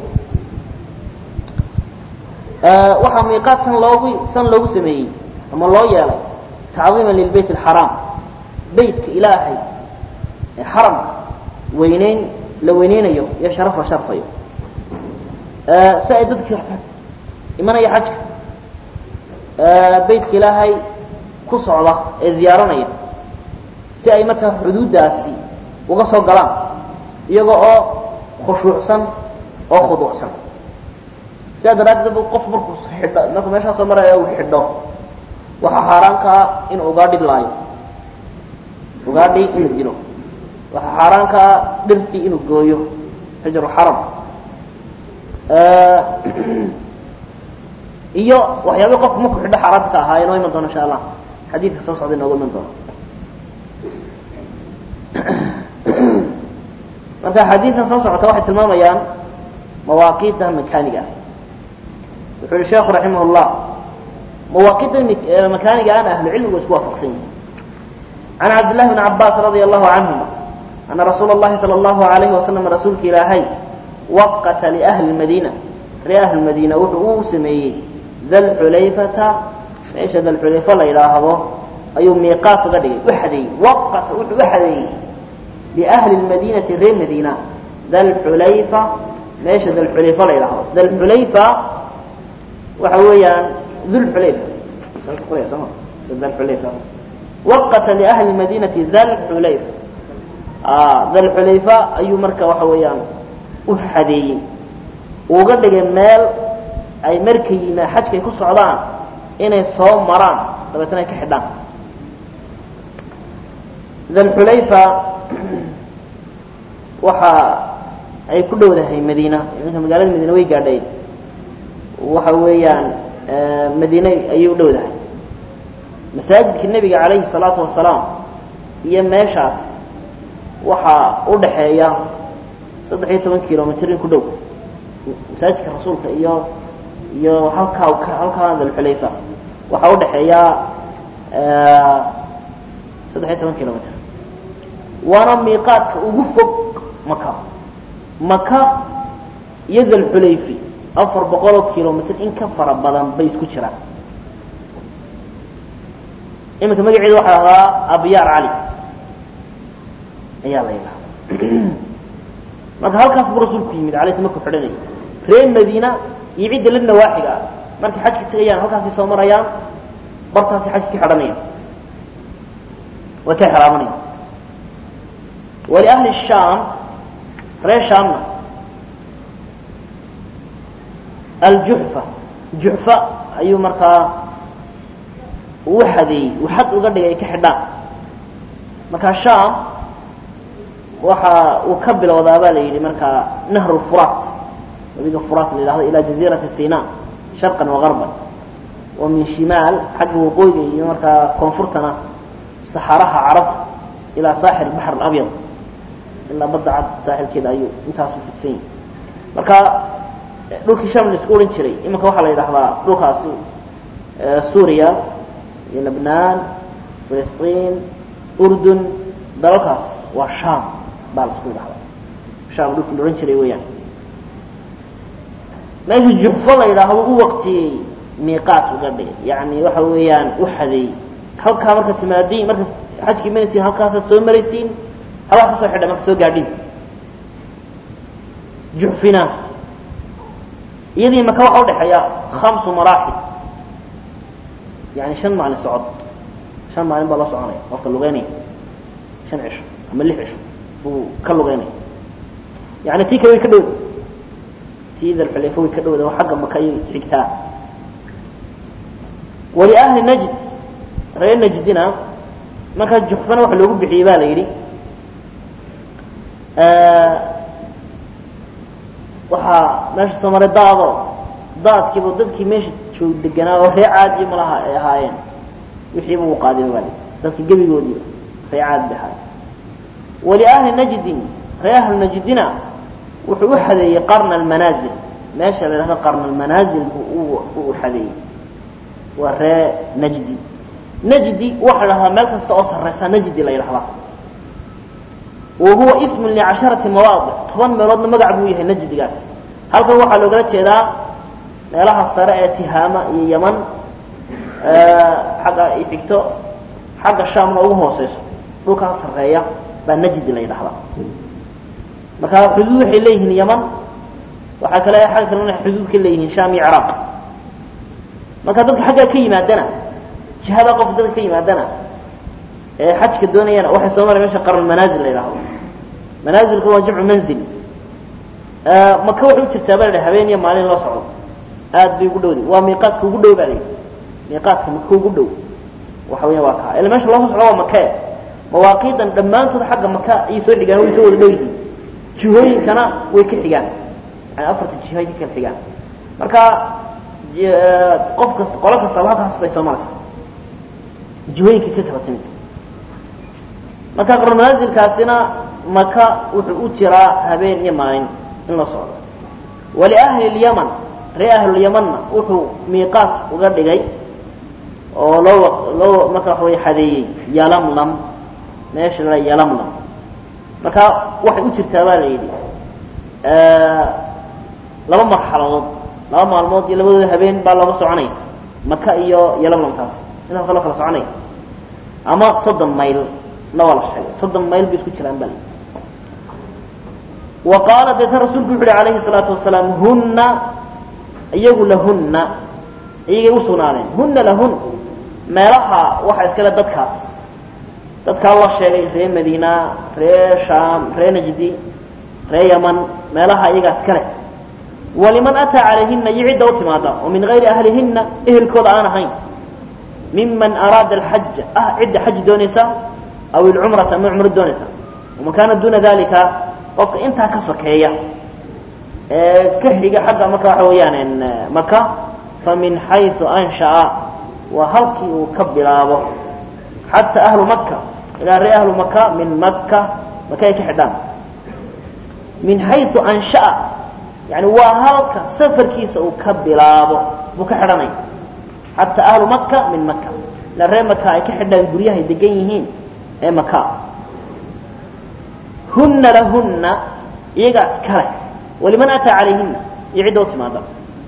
waxaa miiqaadkan loogu san loogu sameeyey ama loo yeelay tacdiima lilbayt alxaraam beytka ilaahay ee xaramka weyneyn la weyneynayo iyo sharaf la sharfayo si ay dadka imanaya xajka beytka ilaahay ku socda ee ziyaaranaya si ay markaa xuduuddaasi uga soo galaan iyaga oo khushuucsan oo khuduucsan sidaa daraaddeed bu qof markuu xidho markuu meeshaa soo maraya uu xidho waxaa xaaraanka ah in ugaadhi laayo ugaadhi inuu dilo waxaa xaaraanka ah dhirtii inuu gooyo xijru xaram iyo waxyaabay qofku markuu xidho xaaraanta ka ahaa inoo iman doono insha allah xadiidka soo socda inoogu iman doono marka xadiidkan soo socota waxay tilmaamayaan mawaaqiidda makaaniga ah wuxuu yihi sheekhu raximah llah mawaaqiidda makaaniga ana ahlu cilmigu isku waafaqsan yihin can cabdillahi bni cabaas radia allahu canhuma ana rasuula اllahi salى اllahu alayhi wasalam rasuulka ilaahay waqata liahli madiina ree ahli madiina wuxuu uu sameeyey dalxulayfata meesha dalxulayfa la yidhaahdo ayuu miiqaat uga dhigay u xadeeyey waqata wuxuu u xadeeyey liahli lmadiinati reer madiina dalxulayfa meesha dalxulayfa la yidhaahdo dalxulayfa waxa weeyaan dulxulayfa dalxulayfa waqata liahli madinati dalxulayfa dalxulayfa ayuu marka waxa weeyaan u xadeeyey uga dhigay meel ay markay yimaa xajkay ku socdaan inay soo maraan dabeetana ay ka xidhaan dalxulayfa waxa ay ku dhowdahay madiina iminka magaalada madiina way gaadhay waxa weeyaan madiine ayay u dhowdahay masaajidka nebiga calayhi salaatu wasalaam iyo meeshaas waxaa u dhaxeeya saddex iyo toban kilomitr in ku dhow masaajidka rasuulka iyo iyo halkaa halkaa dalxulayfa waxaa u dhaxeeya saddex iyo toban kilomitr waana miiqaadka ugu fog maka maka iyo dalxulayfi afar boqoloo kilomitr in ka fara badan bay isku jiraan iminka magaceeda waxaa la hadaa abyaar cali ayaa la yidhaha marka halkaas buu rasuulku yimid alay sl markuu xidhanayay reer madiina iyo cidda la nawaaxiga ah markay xajka tegayaan halkaasay soo marayaan bartaasay xajka ka xidhanayaan way ka xiraamanayaan waliahli shaam reer shaamna aljuxfa juxfa ayuu markaa uu xadeeyey uu xad uga dhigay ay ka xidhaan markaa shaam waxa uu ka bilowdaa baa la yidhi markaa nahru furat wabiga furat la yidhahdo ilaa jaziirati sina sharqan wagarban wa min shimaal xagga waqooyiga iyo markaa koonfurtana saxaraha carabta ilaa saaxil baxr alabyad ilaa badda cad saaxilkeeda ayuu intaasu fidsan yahay marka dhulkii sham la isku odhan jiray iminka waxaa la yidhahdaa dhulkaasi suuriya iyo lebnaan filistiin urdun dalalkaas waa sham baa la isku yidhahdaa sham dhulkii la odhan jiray weeyaan meesha juxfo la yidhaahdo u waqtiyey miiqaat uga dhigay yani waxa weeyaan u xadeeyey halkaa marka timaadiin marka xajkii manaysiin halkaasaad soo maraysiin halkaa ka soo xidha marka soo gaadhin juxfina iyadii maka waxa udhexeeya hamsu maraaxil yani shan maalin socod shan maalin baa la soconaya qofka lugeynaya shan cisho ama lix cisho buu ka lugeynaya yani tii kale way ka dhowda tii dalxulayfa way ka dhowda oo xagga maka ayay xigtaa waliahli najd reer najdina markaa juxfana waxa loogu bixiyey ba la yidhi waxaa meesha soo maray daado daadkiiba dadkii meesha joog deganaa oo ree caadi malaha ay ahaayeen wixiiba uu qaadima baa dadki gebigoodiiba ree caadi bay ahaayeen waliahli najdin ree ahlu najdina wuxuu u xadeeyey qarna almanaazil meesha la yidhahdo qarna almanaazil buu u xadeeyey waa ree najdi najdi waxa la dhahdaa meel kasta oo sarraysa najdi la yidhahdaa wa huwa ismun licasharati mawaadic toban meeloodna magac buu yahay najdigaas halkan waxaa loogala jeedaa meelaha sare ee tihaama iyo yaman xagga ay xigto xagga shaamna ugu hooseyso dhulkaa sarreeya baa najdi la yidhahdaa marka xuduud waxay leeyihiin yaman waxaa kale xagga kalena xuduud ka leeyihiin shaam iyo ciraaq marka dadka xaggaa ka yimaadana jihada qof dadka ka yimaadana ee xajka doonayana waxay soo maray mesha qarn manaazil la yidhahdo manaazilku waa jamcu manzil maka waxay u jirtaa baa la habeen iyo maalin loo socdo aad bay ugu dhowday waa miiqaadka ugu dhow baa la yidhi miiqaadka maka ugu dhow waxa weya waa kaa ila meesha loo soo socdo waa makee mawaaqiidan dhammaantood xagga maka ayay soo xigaan way soo wada dhow yihiin jihooyinkana way ka xigaan yani afarta jiho ay ka kala xigaan marka qof kasta qolo kastaba halkaas bay soo maraysaa jihooyinka ka kala timid marka qarnamanaazilkaasina maka wuxuu u jiraa habeen iyo maalin in la socdo waliahli lyaman ree ahlulyamanna wuxuu miiqaat uga dhigay oo loo loo marka waxa way xadeeyey yalamlam meesha la yalamlam marka waxay u jirtaa baa la yidhi laba marxaladood laba maalmood iyo labadooda habeen baa looga soconaya maka iyo yalamlamtaas intaasoo loo kala soconaya ama soddon mayl na waa la sheegay soddon mayl bay isku jiraan baa wa qaala deetan rasuulku wuxu uhi alayhi الsalaatu wasalaam huna iyagu lahuna iyagay u sugnaadeen huna lahun meelaha waxaa iskale dadkaas dadkaa la sheegay ree madiina ree shaam ree najdi ree yaman meelaha iyagaa iskale waliman ataa calayhina iyo cidda u timaada oo min gayri ahlihinna ehelkooda aan ahayn miman araada alxaja ah cidda xaj doonaysa aw ilcumrata ama cumro doonaysa waman kaana duuna dalika qofka intaa ka sokeeya ee ka xiga xagga marka waxa weeyaan maka famin xayثu anshaأa waa halkii uu ka bilaabo xataa ahlu maka ilaa ree ahlu maka min maka maka ay ka xidhaan min xayثu anshaأa yani waa halka safarkiisa uu ka bilaabo buu ka xidhanaya xataa ahlu maka min maka ilaa ree maka ay ka xidhaan guryahay degan yihiin ee maka huna lahuna iyagaas kale waliman ataa calayhina iyo cidda u timaada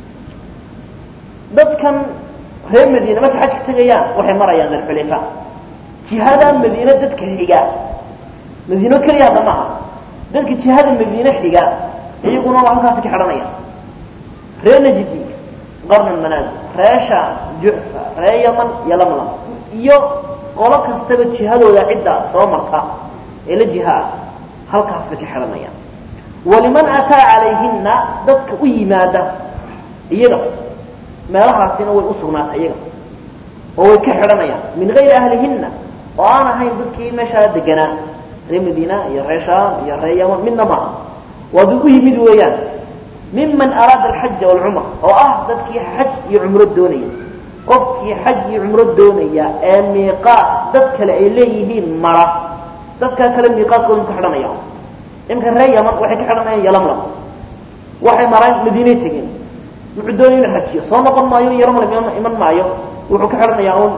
dadkan reer madiine markay xajka tegayaan waxay marayaan dalxulayfa jihadaa madiine dadka xiga madiino keliya hadda maaha dadka jihada madiine xiga iyaguna waa halkaasi ka xidhanayaan ree najdi qarna manaasil ree shaam juxfa ree yaman iyo lamlam iyo qolo kastaba jihadooda cidda soo marta ee la jihaa halkaas bay ka xidhanayaan waliman ataa calayhina dadka u yimaada iyaga meelahaasina way u sugnaatay iyaga oo way ka xidhanayaan min gayri ahlihinna oo aan ahayn dadkii meeshaa deganaa ree madiina iyo ree shaam iyo ree yaman midna maaha waa dad u yimid weeyaan miman araada alxaja walcumra oo ah dadkii xaj iyo cumro doonaya qofkii xaj iyo cumro doonaya ee miiqaat dad kale ay leeyihiin mara dadkaa kale miiqaadkoodu ka xidhanaya imka ree yaman waxay ka xidhanayaan yalamlam waxay maraan madiinay tegeen wuxuu doonaya inu xajiyo soo noqon maayo yalamlam iman maayo wuxuu ka xidhanayaa un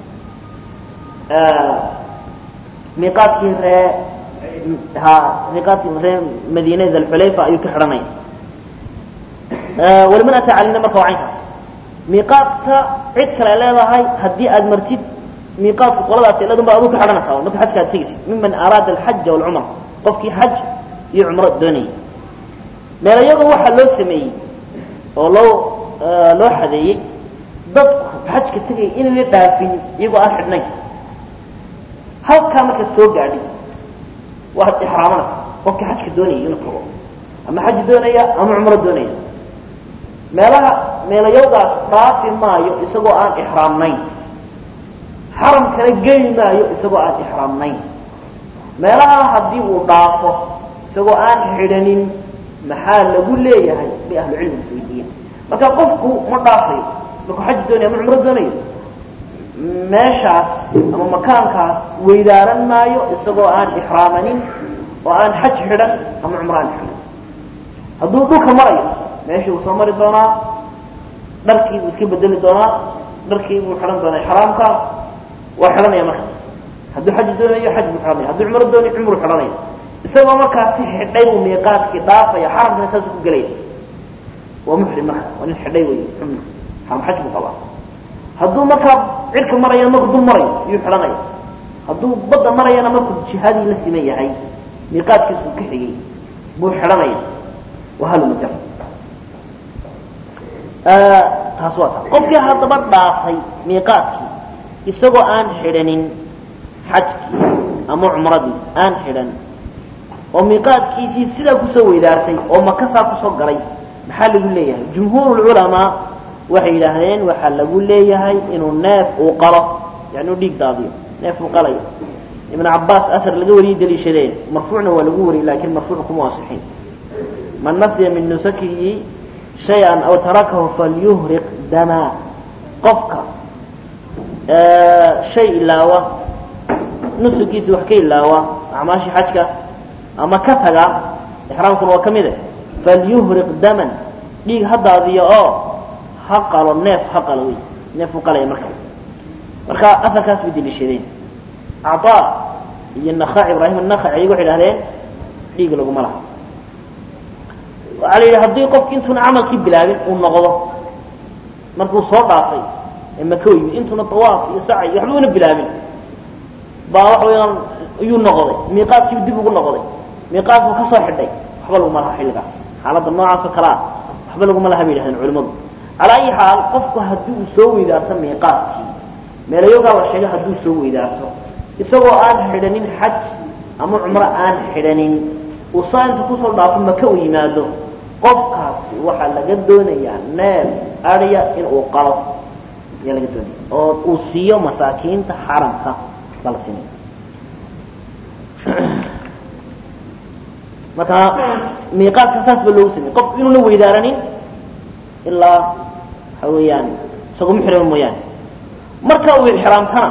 miiqaadkii ree ha miiqaadkii ree madiine dalxulayfa ayuu ka xidhanaya waliman ataa calayna marka waa caynkaas miiqaadka cid kale ay leedahay haddii aad martid miiqaadku qoladaas iladun baa aduu ka xidhanaysaa marka xajka aad tegaysid miman araada alxaja walcumra qofkii xaj iyo cumro doonayay meelayadu waxaa loo sameeyey oo loo loo xadeeyey dadku xajka tegaya inayna dhaafin iyagoo aan xidhnayn halkaa markaad soo gaadhid waad ixraamanaysaa qofkii xajka doonayay inuu tago ama xaj doonaya ama cumro doonaya meelaha meelayawdaas dhaafi maayo isagoo aan ixraamnayn xaramkana geli maayo isagoo aan ixraamnayn meelaha haddii uu dhaafo isagoo aan xidhanin maxaa lagu leeyahay bay ahlucilmiga isweydiiyeen marka qofku ma dhaafayo markuu xaj doonaya ama cumro doonayo meeshaas ama makaankaas weydaaran maayo isagoo aan ixraamanin oo aan xaj xidhan ama cumro aan xidhan hadduu dhulka marayo meeshii uu soo mari doonaa dharkii buu iska bedeli doonaa dharkii buu xidhan doonaa ixraamka waa xidhanaya marka hadduu xaj doonayo xaj buu xidhanaya hadduu cumro doonayo cumru xidhanaya isagoo markaasi xidhay buu miiqaadkii dhaafaya xaramkana saasuu ku gelaya waa muxrim marka waa nin xidhay wey xumna xaram xaj buu qabaa hadduu markaa cirka marayana markuu dul marayo yuu xidhanaya hadduu badda marayana markuu jihadii la siman yahay miiqaadkiisuu ka xigay buu xidhanaya waa halmajar taas waa taa qofkii haddaba dhaafay miiqaadkii isagoo aan xidhanin xajkii ama cumradii aan xidhan oo miiqaadkiisii sidaa kusoo weydaartay oo makasaa kusoo galay maxaa lagu leeyahay jumhuur culamaa waxay yidhaahdeen waxaa lagu leeyahay inuu neef uu qalo yani uu dhiig daadiyo neef uu qalayo ibn cabaas asar laga wariyey daliishadeen marfuucna waa lagu wariyey laakiin marfuuc kuma asixin man nasiya min nusakihi shay-an aw tarakahu falyuhriq dama qofka shay ilaawa nusugiisi wax ka ilaawa acmaashii xajka ama ka taga ixraamkuna waa ka mid eh falyuhriq daman dhiig ha daadiyo oo ha qalo neef ha qalo wey neef u qalaya marka marka afarkaas bay deliishadeen acطaa iyo nakhac ibraahim anakhac iyagu waxay idhahdeen dhiig laguma laha waxaa la yidhi haddii qofki intuuna camalkii bilaabin uu noqdo markuu soo dhaafay ee maka yimid intuuna tawaaf iyo sacay iyo waxba una bilaabin baa waxa weeyaan iyuu noqday miiqaadkiibu dib ugu noqday miiqaad buu ka soo xidhay waxba laguma laha xilligaas xaaladda noocaas oo kale ah waxba laguma laha bay yidhahdeen culimmadu calaa ayi xaal qofku haddii uu soo weydaarto miiqaadkii meelayogaa la sheegay hadduu soo weydaarto isagoo aan xidhanin xaj ama cumro aan xidhanin uu saa inta kusoo dhaafo maka u yimaado qofkaasi waxaa laga doonayaa neel adya in uu qalo ayaa laga doonaya oo uu siiyo masaakiinta xaramka baa la siinaya marka miiqaadka saas ba loogu sameyey qofku inuuna weydaaranin ilaa waxa weeyaan isagoo muxrima mooyaane marka uu ixraamtana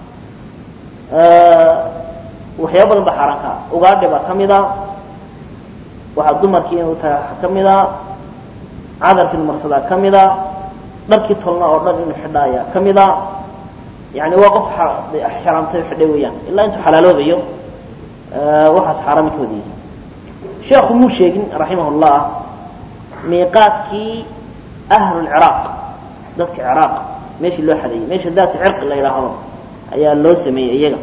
waxyaaba badan ba xaaraan ka ah ugaadhi baa ka mida waxaa dumarkii inuu tahay ka mida cadarkii inu marsadaa ka mida dharkii tolna oo dhan inuu xidha ayaa ka mida yani waa qof xraamtay o xidhay weeyaan ilaa intuu xalaaloobayo waxaas xaaraami ka wada yihi sheekhu muu sheegin raximah llah miiqaadkii ahlulciraaq dadka ciraaq meeshii loo xadeeyey meesha daatu cirqi la yidhaahdo ayaa loo sameeyey iyaga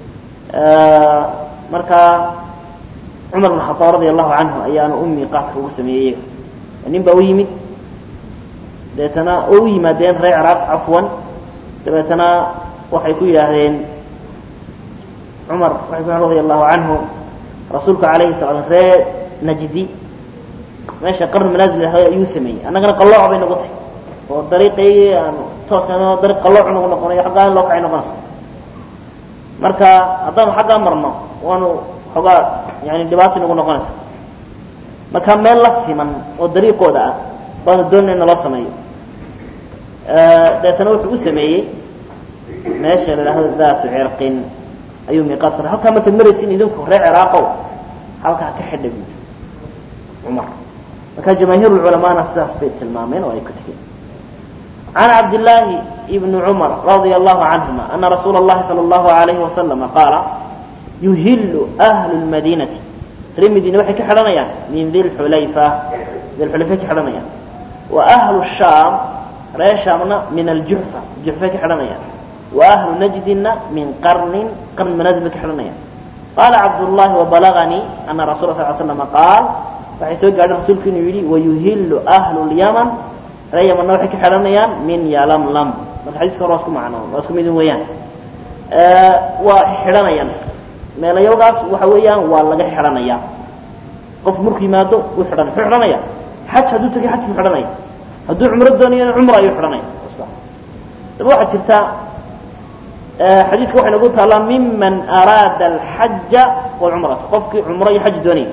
marka cumar bn khaaab radia allahu canhu ayaana u miiqaadka ugu sameeyey iyaga nin baa u yimid dabeetana oo u yimaadeen reer ciraaq cafwan dabeetana waxay ku yidhaahdeen cumar waxay ku radia allahu canhu rasuulku alayhi sala reer najdi meesha qarn manaazil lahaayo ayuu sameeyey annagana qallooc bay nagu tahy oo dariiqaygii aan tooskan dariiq qallooc nagu noqonayo xaggaa in loo kacay noqonaysa marka haddaanu xaggaa marno waanu xoogaa yani dhibaata nagu noqonaysa marka meel la siman oo dariiqooda ah baanu doonayna in naloo sameeyo dabeetana wuxuu u sameeyey meesha la idhaahdo daatu cirqin ayuu miiqaad ku halkaa markaad maraysin idinku reer ciraaqow halkaa ka xidha bu cumar marka jamaahiir culamaana sidaas bay tilmaameen oo ay ku tegeen can cabdillaahi ibni cumar radia allahu canhuma ana rasuula اllahi salى اllahu alayhi wasalama qaala yuhillu ahlu lmadiinati reer madiine waxay ka xidhanayaan min dilxulayfa dilxulayfay ka xidhanayaan wa ahlu shaam reer shaamna min aljuxfa juxfay ka xidhanayaan wa ahlu najdina min qarnin qarn manaazil bay ka xidhanayaan qaala cabdullahi wabalaganii ana rasul sal l slama qaal waxay soo gaadhay rasuulku inuu yidhi wayuhillu ahlu lyaman reer yamanna waxay ka xidhanayaan min yalamlam marka xadiiska hore waa isku macno waa isku midin weeyaan waa xidhanayaan meelayagaas waxa weeyaan waa laga xidhanayaa qof markuu yimaado wuu xidhanaya muxuu xidhanaya xaj hadduu tegay xaj buu xidhanaya hadduu cumro doonayana cumra ayuu xidhanaya daba waxaa jirta xadiiska waxay nagu taallaa miman araada alxaja walcumrata qofkii cumro iyo xaj doonayay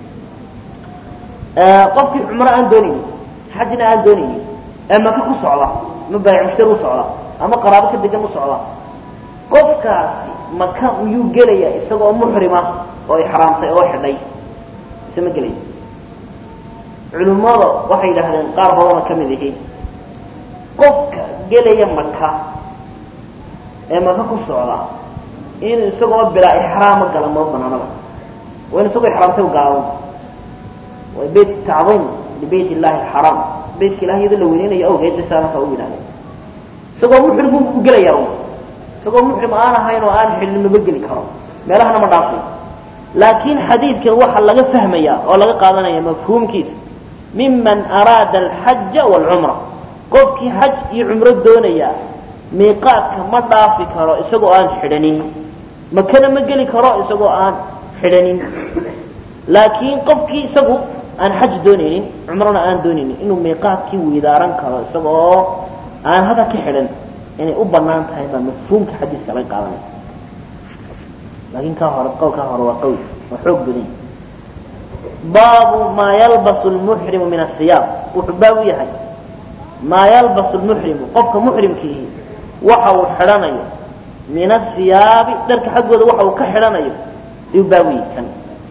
qofkii cumro aan doonaynin xajna aan doonaynin ee maka ku socda ama baayic mushtari u socda ama qaraabo ka degan u socda qofkaasi maka miyuu gelaya isagoo muxrima oo ixraamtay oo xidhay ise ma gelaya culimmada waxay yidhaahdeen qaar badanoo ka mid ihi qofka gelaya maka ee maka ku socda inuu isagoo bilaa ixraama gala ma banaanaba waa in isagoo ixraamtay u galaado waa beyt tacdiim libeyt illahi alxaraam beytka ilahay iyadoo la weyneynayo awgeed bay saa marka u yidhahdeen isagoo muxrim u gelaya un isagoo muxrim aan ahayn oo aan xidhin maba geli karo meelahana ma dhaafay laakiin xadiidkan waxaa laga fahmaya oo laga qaadanaya mafhuumkiisa miman araada alxaja waalcumra qofkii xaj iyo cumro doonaya miiqaadka ma dhaafi karo isagoo aan xidhanin makana ma geli karo isagoo aan xidhanin laakiin qofkii isagu aan xaj doonaynin cumrona aan doonaynin inuu miiqaadkii weydaaran karo isagoo aan halka ka xidhan inay u banaan tahay baa mafhuumka xadiiska laga qaadanaya laakiin kaa hore qowlkaa hore waa qawl waa xoog badan baabu maa yalbasu lmuxrimu min asiyaab wuxuu baab u yahay maa yalbasu lmuxrimu qofka muxrimkiihi waxa uu xidhanayo min asiyaabi dharka xaggooda waxa uu ka xidhanayo ayuu baab u yahay kan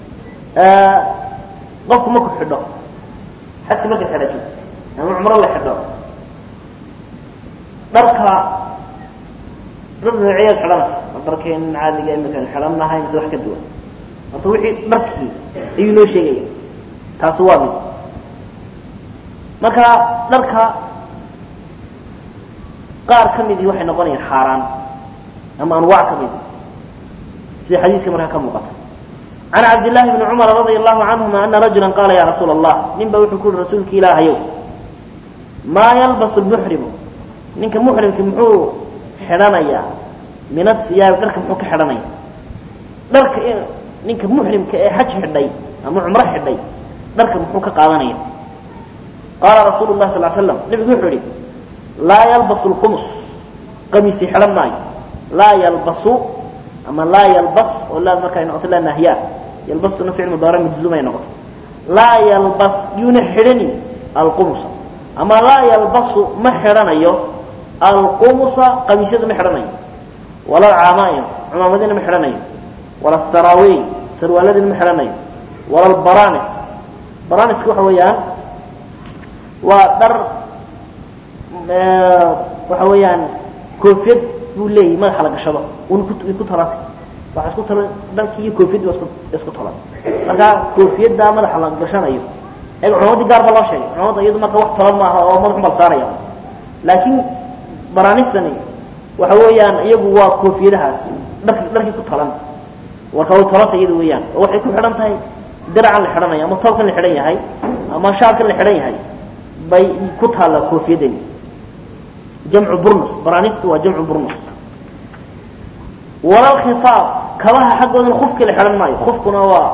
qofku marku xidho xajka marka xidhatid ama cumro la xidho dharka dhar nooceyaad xidhanaysa ma dharkeen caadiga imika xidhannahay mise wax ka duwan horta wixii dharkii ayuu noo sheegaya taasi waa mid marka dharka qaar ka midii waxay noqonayaan xaaraan ama anwaac ka mid sida xadiiska markaa ka muuqata can cabdillaahi bni cumar radia allahu canhuma ana rajula qaala ya rasuula allah nin ba wuxuu ku uhi rasuulki ilaahayow maa yalbasu lmuxrimu ninka muxrimki muxuu xidhanaya min athiyaabi dharka muxuu ka xidhanaya dharka ninka muxrimka ee xaj xidhay ama cumro xidhay dharka muxuu ka qaadanaya qaala rasuulu lahi sal slam nebigu wuxuu yihi laa yalbasu lqumus qamiisi xidhan maayo laa yalbasu ama laa yalbas oo laa marka ay noqoto laa nahyaa yalbastuna ficil mudaaric majzuum ay noqoto laa yalbas yuuna xidhanin alqumusa ama laa yalbasu ma xidhanayo alqumusa qamiisyada ma xidhanayo wala alcaamaa'im cumaamadina ma xidhanayo wala asaraaweyn sarwaaladina ma xidhanayo wala albaranis baraniska waxa weeyaan waa dhar waxa weeyaan koofiyad buu leeyahay madaxa la gashado un ku talantay waxa isku talan dharkii iyo koofiyaddi waa isku isku talan marka koofiyadda madaxa la gashanayo eeg cumamadii gaar ba loo sheegay cumamadda iyadu marka wax talan maaha oo madaxu bal saaraya laakiin baranistani waxa weeyaan iyagu waa koofiyadahaas dharki dharkii ku talan warka way talanta iyadu weeyaan oo waxay ku xidhan tahay diracan la xidhanayo ama toobkan la xidhan yahay ama shaarkan la xidhan yahay bay ku taalla koofiyadani jamcu burnus baranistu waa jamcu burnus wala lkhifaaf kabaha xaggoodana kufkii la xidhan maayo kufkuna waa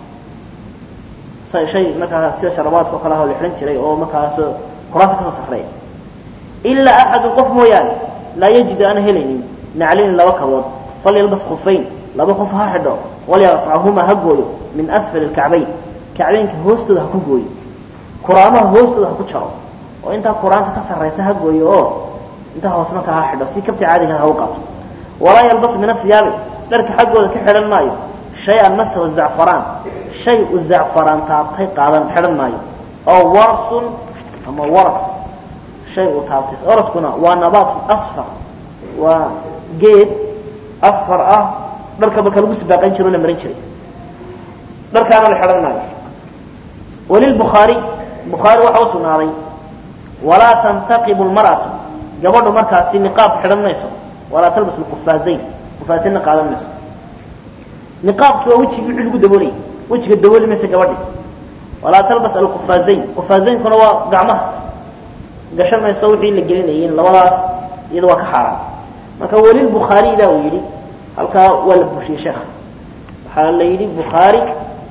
shay markaa sida sharabaadka o kale ah oo la xidhan jiray oo markaas quraanta kasoo safreeya ilaa axadun qof mooyaane laa yajidu aan helaynin naclinin laba kabood falyalbas kufayn laba qof ha xidho walyaqطachuma ha gooyo min asfali اkacbayn kacbaynka hoostooda ha ku gooyo kuraamaha hoostooda ha ku jaro oo intaa quraanta ka sarraysa ha gooyo oo intaa hoos markaa ha xidho si kabti caadiga ha u qaato walaa yalbasu min asiyaabi dharka xaggooda ka xidhan maayo shay-an masahu zacfaraan shay u zacfaraan taabtay qaadan xidhan maayo oo warsun ama waras shay uu taabtay oraskuna waa nabaatu asfar waa geed asfar ah dharka marka lagu sibaaqan jiro o la marin jiray dharkaana la xidhan maayo walilbukhaari bukhaari waxa u sugnaaday walaa tantaqibu lmar'atu gabadhu markaasi niqaab xidhan mayso walaa talbas lqufaazayn qufaazaynna qaadan mayso niqaabkii waa wejigii wixii lagu daboolay wejiga dabooli maysa gabadhi walaa talbas alqufaazayn qufaazayinkuna waa gacmaha gashan mayso wixii la gelinayeen labadaas iyada waa ka xaaraan marka welilbukhaari ilah uu yidhi halkaa waa la bushiyey sheekha waxaa la yidhi bukhaari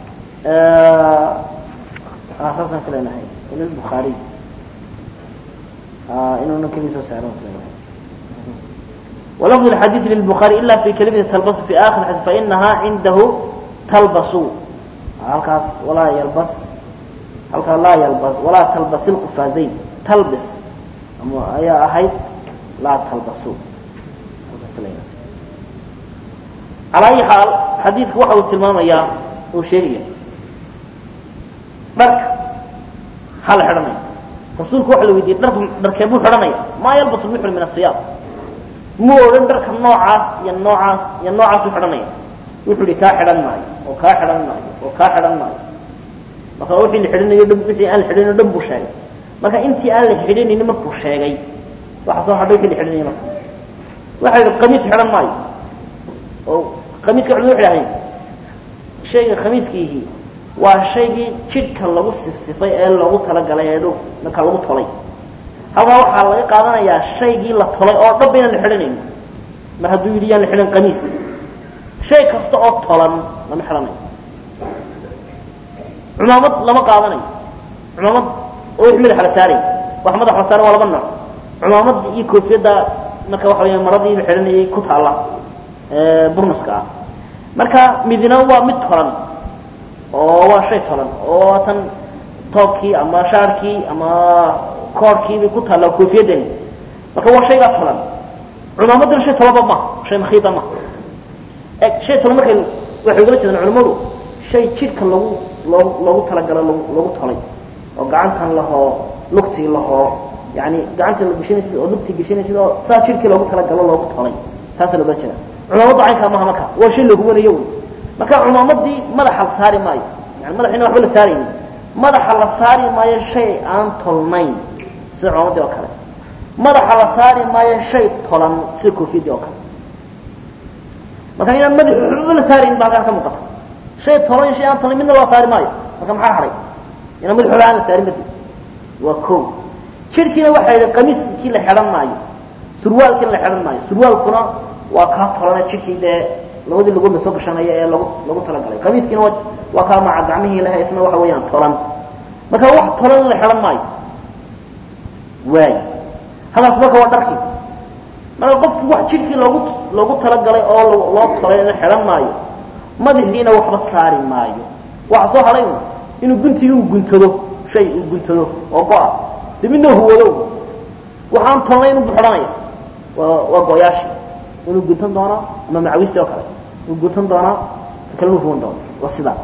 saasaan ka leenahay welilbukhaari inuuna keli soo saaro ولفظ الحديث للبخاري إلا في كلمة تلبس في آخر الحديث فإنها عنده تلبس هلكاس ولا يلبس هلكا لا يلبس ولا تلبس القفازين تلبس أما أي أحد لا تلبسوا على أي حال حديثك واحد تلمام يا وشيرية درك حال حرمي رسولك واحد ويدي درك درك يبو حرمي ما يلبس المحرم من الثياب mu odhan dharka noocaas iyo noocaas iyo noocaas u xidhanaya wuxuu ihi kaa xidhan maayo oo kaa xidhan maayo oo kaa xidhan maayo marka wixii la xidhanayo dhan wixii aan la xidhanayo dhan buu sheegay marka intii aan la xidhanaynin markuu sheegay waxa soo hadhay wixii la xidhanayay marka waxa yidhi qamiis xidhan maayo oo qamiiska culimadu waxay dhahayn shayga khamiiskiihi waa shaygii jidhka lagu sifsifay ee lagu talagalay ee dhow marka lagu tolay halkaa waxaa laga qaadanayaa shaygii la tolay oo dhan ba inaan la xidhanayno mar hadduu yidhi yaan la xidhan qamiis shay kasta oo tolan lama xidhanayo cumaamad lama qaadanayo cumaamad oo wix madaxa la saaray wax madaxa la saaray waa laba nooc cumaamadda iyo koofiyadda marka waxa weya maradii la xidhanayay ku taalla burnuska ah marka midna waa mid tolan oo waa shay tolan oo tan toobkii ama shaarkii ama koorkii bay ku taallaa koofiyadani marka waa shaygaa tolan cumaamadduna shay tolanba maha shay makhiida maha e shay tolan markay waxay ugala jeedaan culimmadu shay jidhka lagu loo loogu talagalo lag lagu tolay oo gacantan lahoo lugtii lahoo yani gacanta la geshanaysid oo lugtii geshanaysid oo saa jidhkii loogu talagalo loogu tolay taasaa loogala jeeda cumaamadda caynkaa maha marka waa shay lahuwanayo wy marka cumaamadii madaxa la saari maayo yani madaxina waxba la saarayni madaxa la saari maayo shay aan tolnayn sida cumaamadii oo kale madaxa la saari maayo shay tolan sida koofiyadii oo kale marka inaan madaxa waxba la saaraynin ba halkaan ka muuqata shay tolan iyo shay aan tolnayn midna loo saari maayo marka maxaa hadhay inaan madax waxba aan la saarin badi waa ko jidhkiina waxaa yidhi qamiiskii la xidhan maayo surwaalkiina la xidhan maayo surwaalkuna waa kaa tolana jidhkii dee labadii lugood la soo gashanaya ee lagu lagu talagalay qamiiskiina waa waa kaa maca gacmihii laha isna waxa weeyaan tolan marka wax tolan la xidhan maayo waay hadaas marka waa dharkii marka qofki wax jidhkii loogu loogu talagalay oo loo tolay la xidhan maayo madaxiina waxba saari maayo waxa soo hadhay inuu guntigii uu guntado shay uu guntado oo go-a de midna huwado waxaan tolnayn inuu xidhanaya waa waa go-yaashii inuu guntan doonaa ama macawistii oo kale inuu guntan doonaa kale inuu huwan doona waa sidaa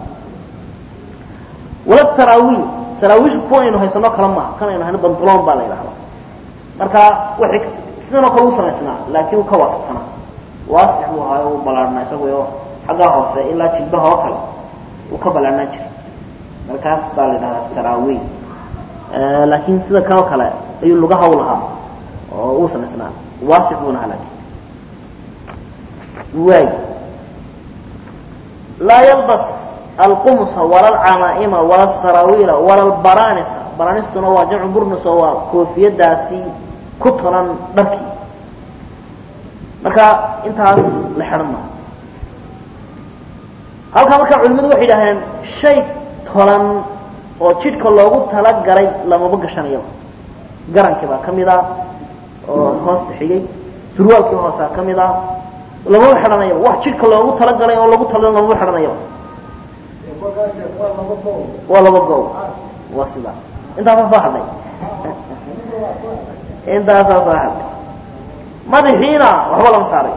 wala saraawiil saraawiishu kuwa aynu haysano kale maaha kan aynu hayno bantuloon baa la yidhahdaa marka waxay sidan oo kale u samaysnaa laakiin uu ka waasicsanaa waasix buu ahaa u ballaarhnaa isaguyo xaggaa hoose ilaa jilbaha oo kale uu ka ballaarhnaan jiray markaas baa la yidhahdaa saraawiil laakiin sida kan oo kale ayuu lugaha u lahaa oo uu samaysnaa waasix buuna ahaa laakiin waay laa yalbas alqumsa wala alcamaa'ima wala alsaraawiila wala albaranisa baranistuna waa jamcu burnis oo waa koofiyadaasi ku tolan dharkii marka intaas la xidhan maayo halkaa markaa culimadu waxay yidhahdeen shay tolan oo jidhka loogu talagalay lamaba gashanayaba garankii baa ka mid a oo hoosta xigay surwaalkii hoosaa ka mid a lamaba xidhanayaba wax jidhka loogu talagalay oo lagu talal lamaba xidhanayaba waa laba goob waa sidaa intaasaa soo hadhay intaasaa soo hadhay madaxiina waxba lama saaray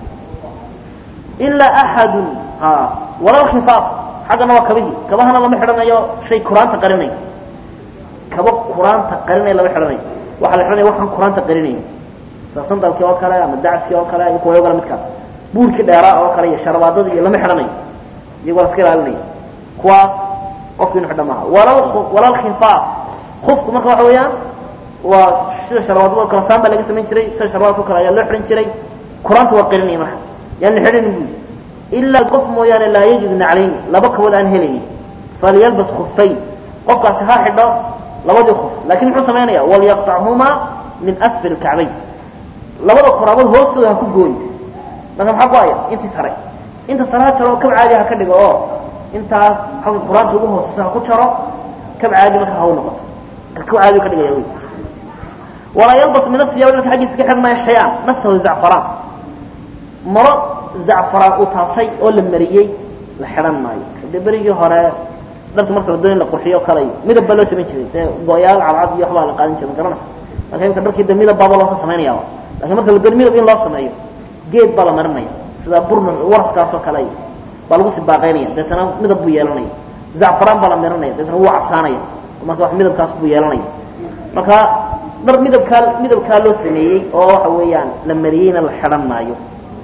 ilaa axadun a walal khifaaf xaggana waa kabihii kabahana lama xidhanayo shay kuraanta qarinaya kaba kuraanta qarinaya lama xidhanayo waxaa la xidhanaya waxaan kuraanta qarinayn sida sandalkii oo kale ama dacaskii oo kale iyo kuwayo kale midkaa buurkii dheeraa oo kale iyo sharabaadadii iyo lama xidhanayo iyagoo la iska ilaalinaya kuwaas qofki inu xidhan maaha walal walal khifaaf kufku marka waxa weeyaan waa sida sharabaadada kale saan baa laga samayn jiray sida sharabaadka kale ayaa loo xidhan jiray kuraanta waa qarinaya marka yaan la xidhanin buu ilaa qof mooyaane laa yajidu naclayni laba kabood aan helaynin falyalbas kufayn qofkaasi ha xidho labadii kuf lakin muxuu samaynaya walyaqtachumaa min asfal kacbayn labada koraabood hoostooda ha ku gooyo marka maxaa go-aya intii sare inta sare ha jaro kab caadi ha ka dhigo oo intaas halka qur-aanta ugu hooseysa ha ku jaro kab caadi marka ha u noqoto kab caadi ka dhigaya wy walaa yalbas min asiyaab dharka xaggiisa ka xidhan maya shay-aan nasahu zacfaraan maro zacfaraan uu taabtay oo la mariyey la xidhan maayo de berigii hore dharka marka la doon in la qurxiyo kale midab baa loo samayn jiray dee go-yaal cadcad iyo waxbaa la qaadan jiray ma garanaysa marka imika dharkii de midab baaba loosoo samaynayaaba lakin marka la doon midab in loo sameeyo geed baa la marinaya sida burna waraskaas oo kale baa lagu sibaaqaynaya deetana midab buu yeelanaya zacfaraan baa la marinaya deetana wuu casaanaya marka wax midabkaas buu yeelanaya marka dhar midabkaa midabkaa loo sameeyey oo waxa weeyaan la mariyeyna la xidhan maayo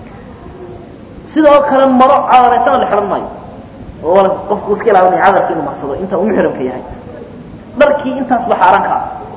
sidoo kale maro cadaraysana la xidhan maayo oo qofku iska ilaalinaya cadarkii inuu marsado inta uu muxrimka yahay dharkii intaasba xaaraanka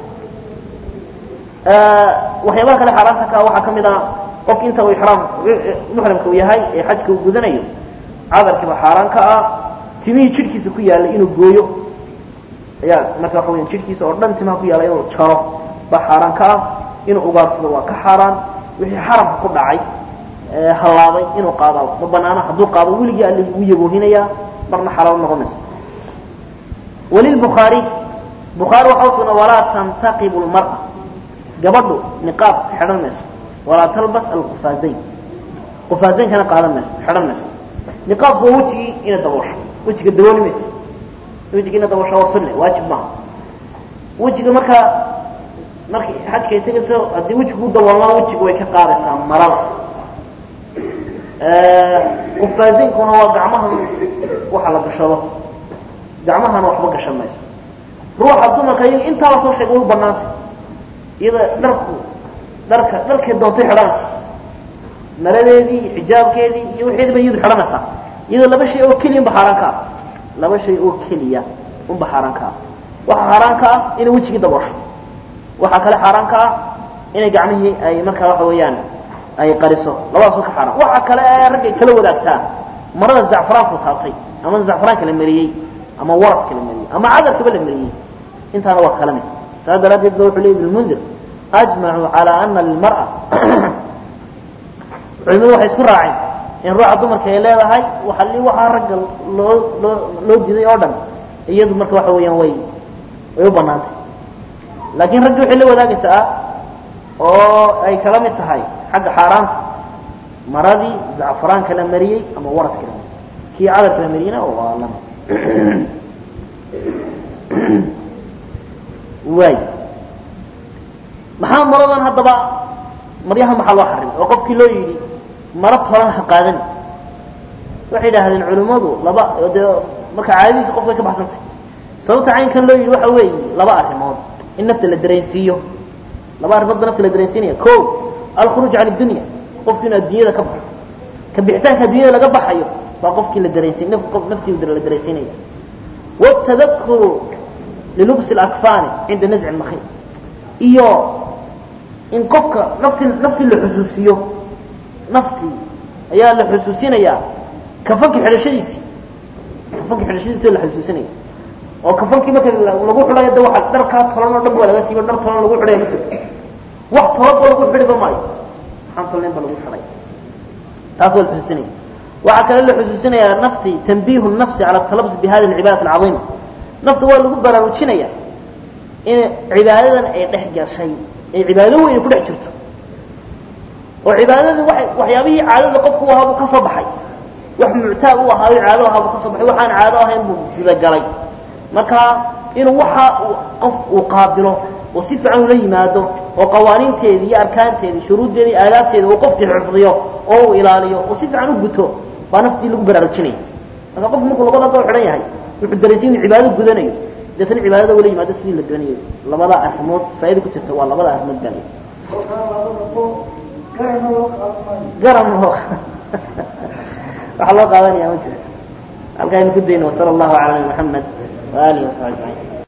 ah waxyaabaha kale xaaraanta ka waxaa ka mid ah qofki inta uu ixraam muxrimka uu yahay ee xajka uu gudanayo cadarkiiba xaaraan ka ah timihii jidhkiisa ku yaallay inuu gooyo ayaa marka waxa weya jidhkiisa oo dhan timaha ku yaalla inuu jaro baa xaaraan ka ah inuu ugaarsado waa ka xaaraan wixii xaramka ku dhacay halaabay inuu qaado ma banaana hadduu qaado weligii alle wuu yaboohinayaa marna xalaal noqon mayso walilbukhaari bukhaari waxa usugna walaa tantaqibu lmar'a gabadhu niqaab xidhan mayso walaa talbas alqufaazayn qufaazaynkana qaadan mayso xidhan mayso niqaabku waa wejigii ina daboosho wejiga dabooli mayso wejiga ina daboosho waa sunne waajib maaha wejiga markaa markay xajka ay tegayso haddii wejigu u daboolmaa wejiga way ka qaadaysaa marada qufaazinkuna waa gacmaha waxa la gashado gacmahana waxba gashan mayso ruuxa dumarka iyaga intaa la soo sheegay way u banaantay iyada dharku dharka dharkay doontay xidhanaysa maradeedii xijaabkeedii iyo wixeedi ba iyadu xidhanaysaa iyadoo laba shay oo keliya unba xaaraan ka ah laba shay oo keliya unba xaaraan ka ah waxaa xaaraan ka ah inay wejigii daboosho waxaa kale xaaraan ka ah inay gacmihii ay markaa waxa weeyaan ay qariso labadaas waa ka xaaraan waxa kale ee raggay kala wadaagtaan marada zacfaraanku taabtay ama zacfaraanka la mariyey ama waraska la mariyey ama cadarkaba la mariyey intaana waa kala mid saa daraaddeed ba wuxuu ley ibn lmundir ajmacuu calaa ana lilmar'a culimadu waxay isku raaceen in ruuxa dumarka ay leedahay waxali waxaa ragga loo loo loo diiday oo dhan iyadu marka waxa weeyaan way way u banaantay laakiin raggi waxay la wadaagaysaa oo ay kala mid tahay xagga xaaraanta maradii zacfaraanka la mariyey ama waraska la mariyey kii cadarka la mariyeyna waa lama waay maxaa maradan haddaba maryaha maxaa loo xarimay oo qofkii loo yidhi maro tolan ha qaadani waxay yidhaahdeen culimmadu laba dee marka caadadiisa qofkay ka baxsantay sababta caynkan loo yidhi waxa weeye laba arrimood in nafta la dareensiiyo laba arrimood ba nafta la dareensiinaya ko alkhuruuj can dunya qofki inuu addunyada ka baxo ka bixitaanka addunyada laga baxayo baa qofkii la dareensi naftii la dareensiinaya wاtadakuru lilubsi اlakfani cinda nazci اlmakhi iyo in qofka nafti naftii la xusuusiyo naftii ayaa la xusuusinayaa kafanki xidhashadiisii kafanki xidhashadiisi la xusuusinaya oo kafankii marka lagu xidhayo de waa dharkaa tolan oo dhan ba laga siiba dhar tolan lagu xidhaya ma jirto wax tolanba lagu xidhiba maayo waxaan tolnayn ba lagu xidhay taas waa la xusuusinaya waxaa kale la xusuusinayaa nafti tanbiihu nafsi cala talabus bi hadi alcibaadati alcadiima nafta waa lagu baraarujinaya in cibaadadan ay dhex gashay ay cibaado weyn ku dhex jirto oo cibaadadii waay waxyaabihii caadada qofku u ahaa buu ka soo baxay wax muctaad u ahaayo caado ahaa buu ka soo baxay waxaan caado ahayn buu gudagalay marka inuu waxa qof uu qaabilo oo si fiican ula yimaado oo qawaaniinteedii iyo arkaanteedii shuruuddeedii aadaabteeda uu qofkii xifdiyo oo uu ilaaliyo oo si fiican u guto baa naftii lagu baraarujinaya marka qofku markuu labada doo xidhan yahay wuxuu daraysan inuu cibaado gudanayo deetana cibaadada ula yimaado sidii la doonayo labada arrimood faaida ku jirta waa labada arrimood baa la garan loo waxaa loo qaadanaya ma jirto halkaaynu ku dayno wasala allahu cala nabi maxamed waaalihi wasaxbi ajmaciin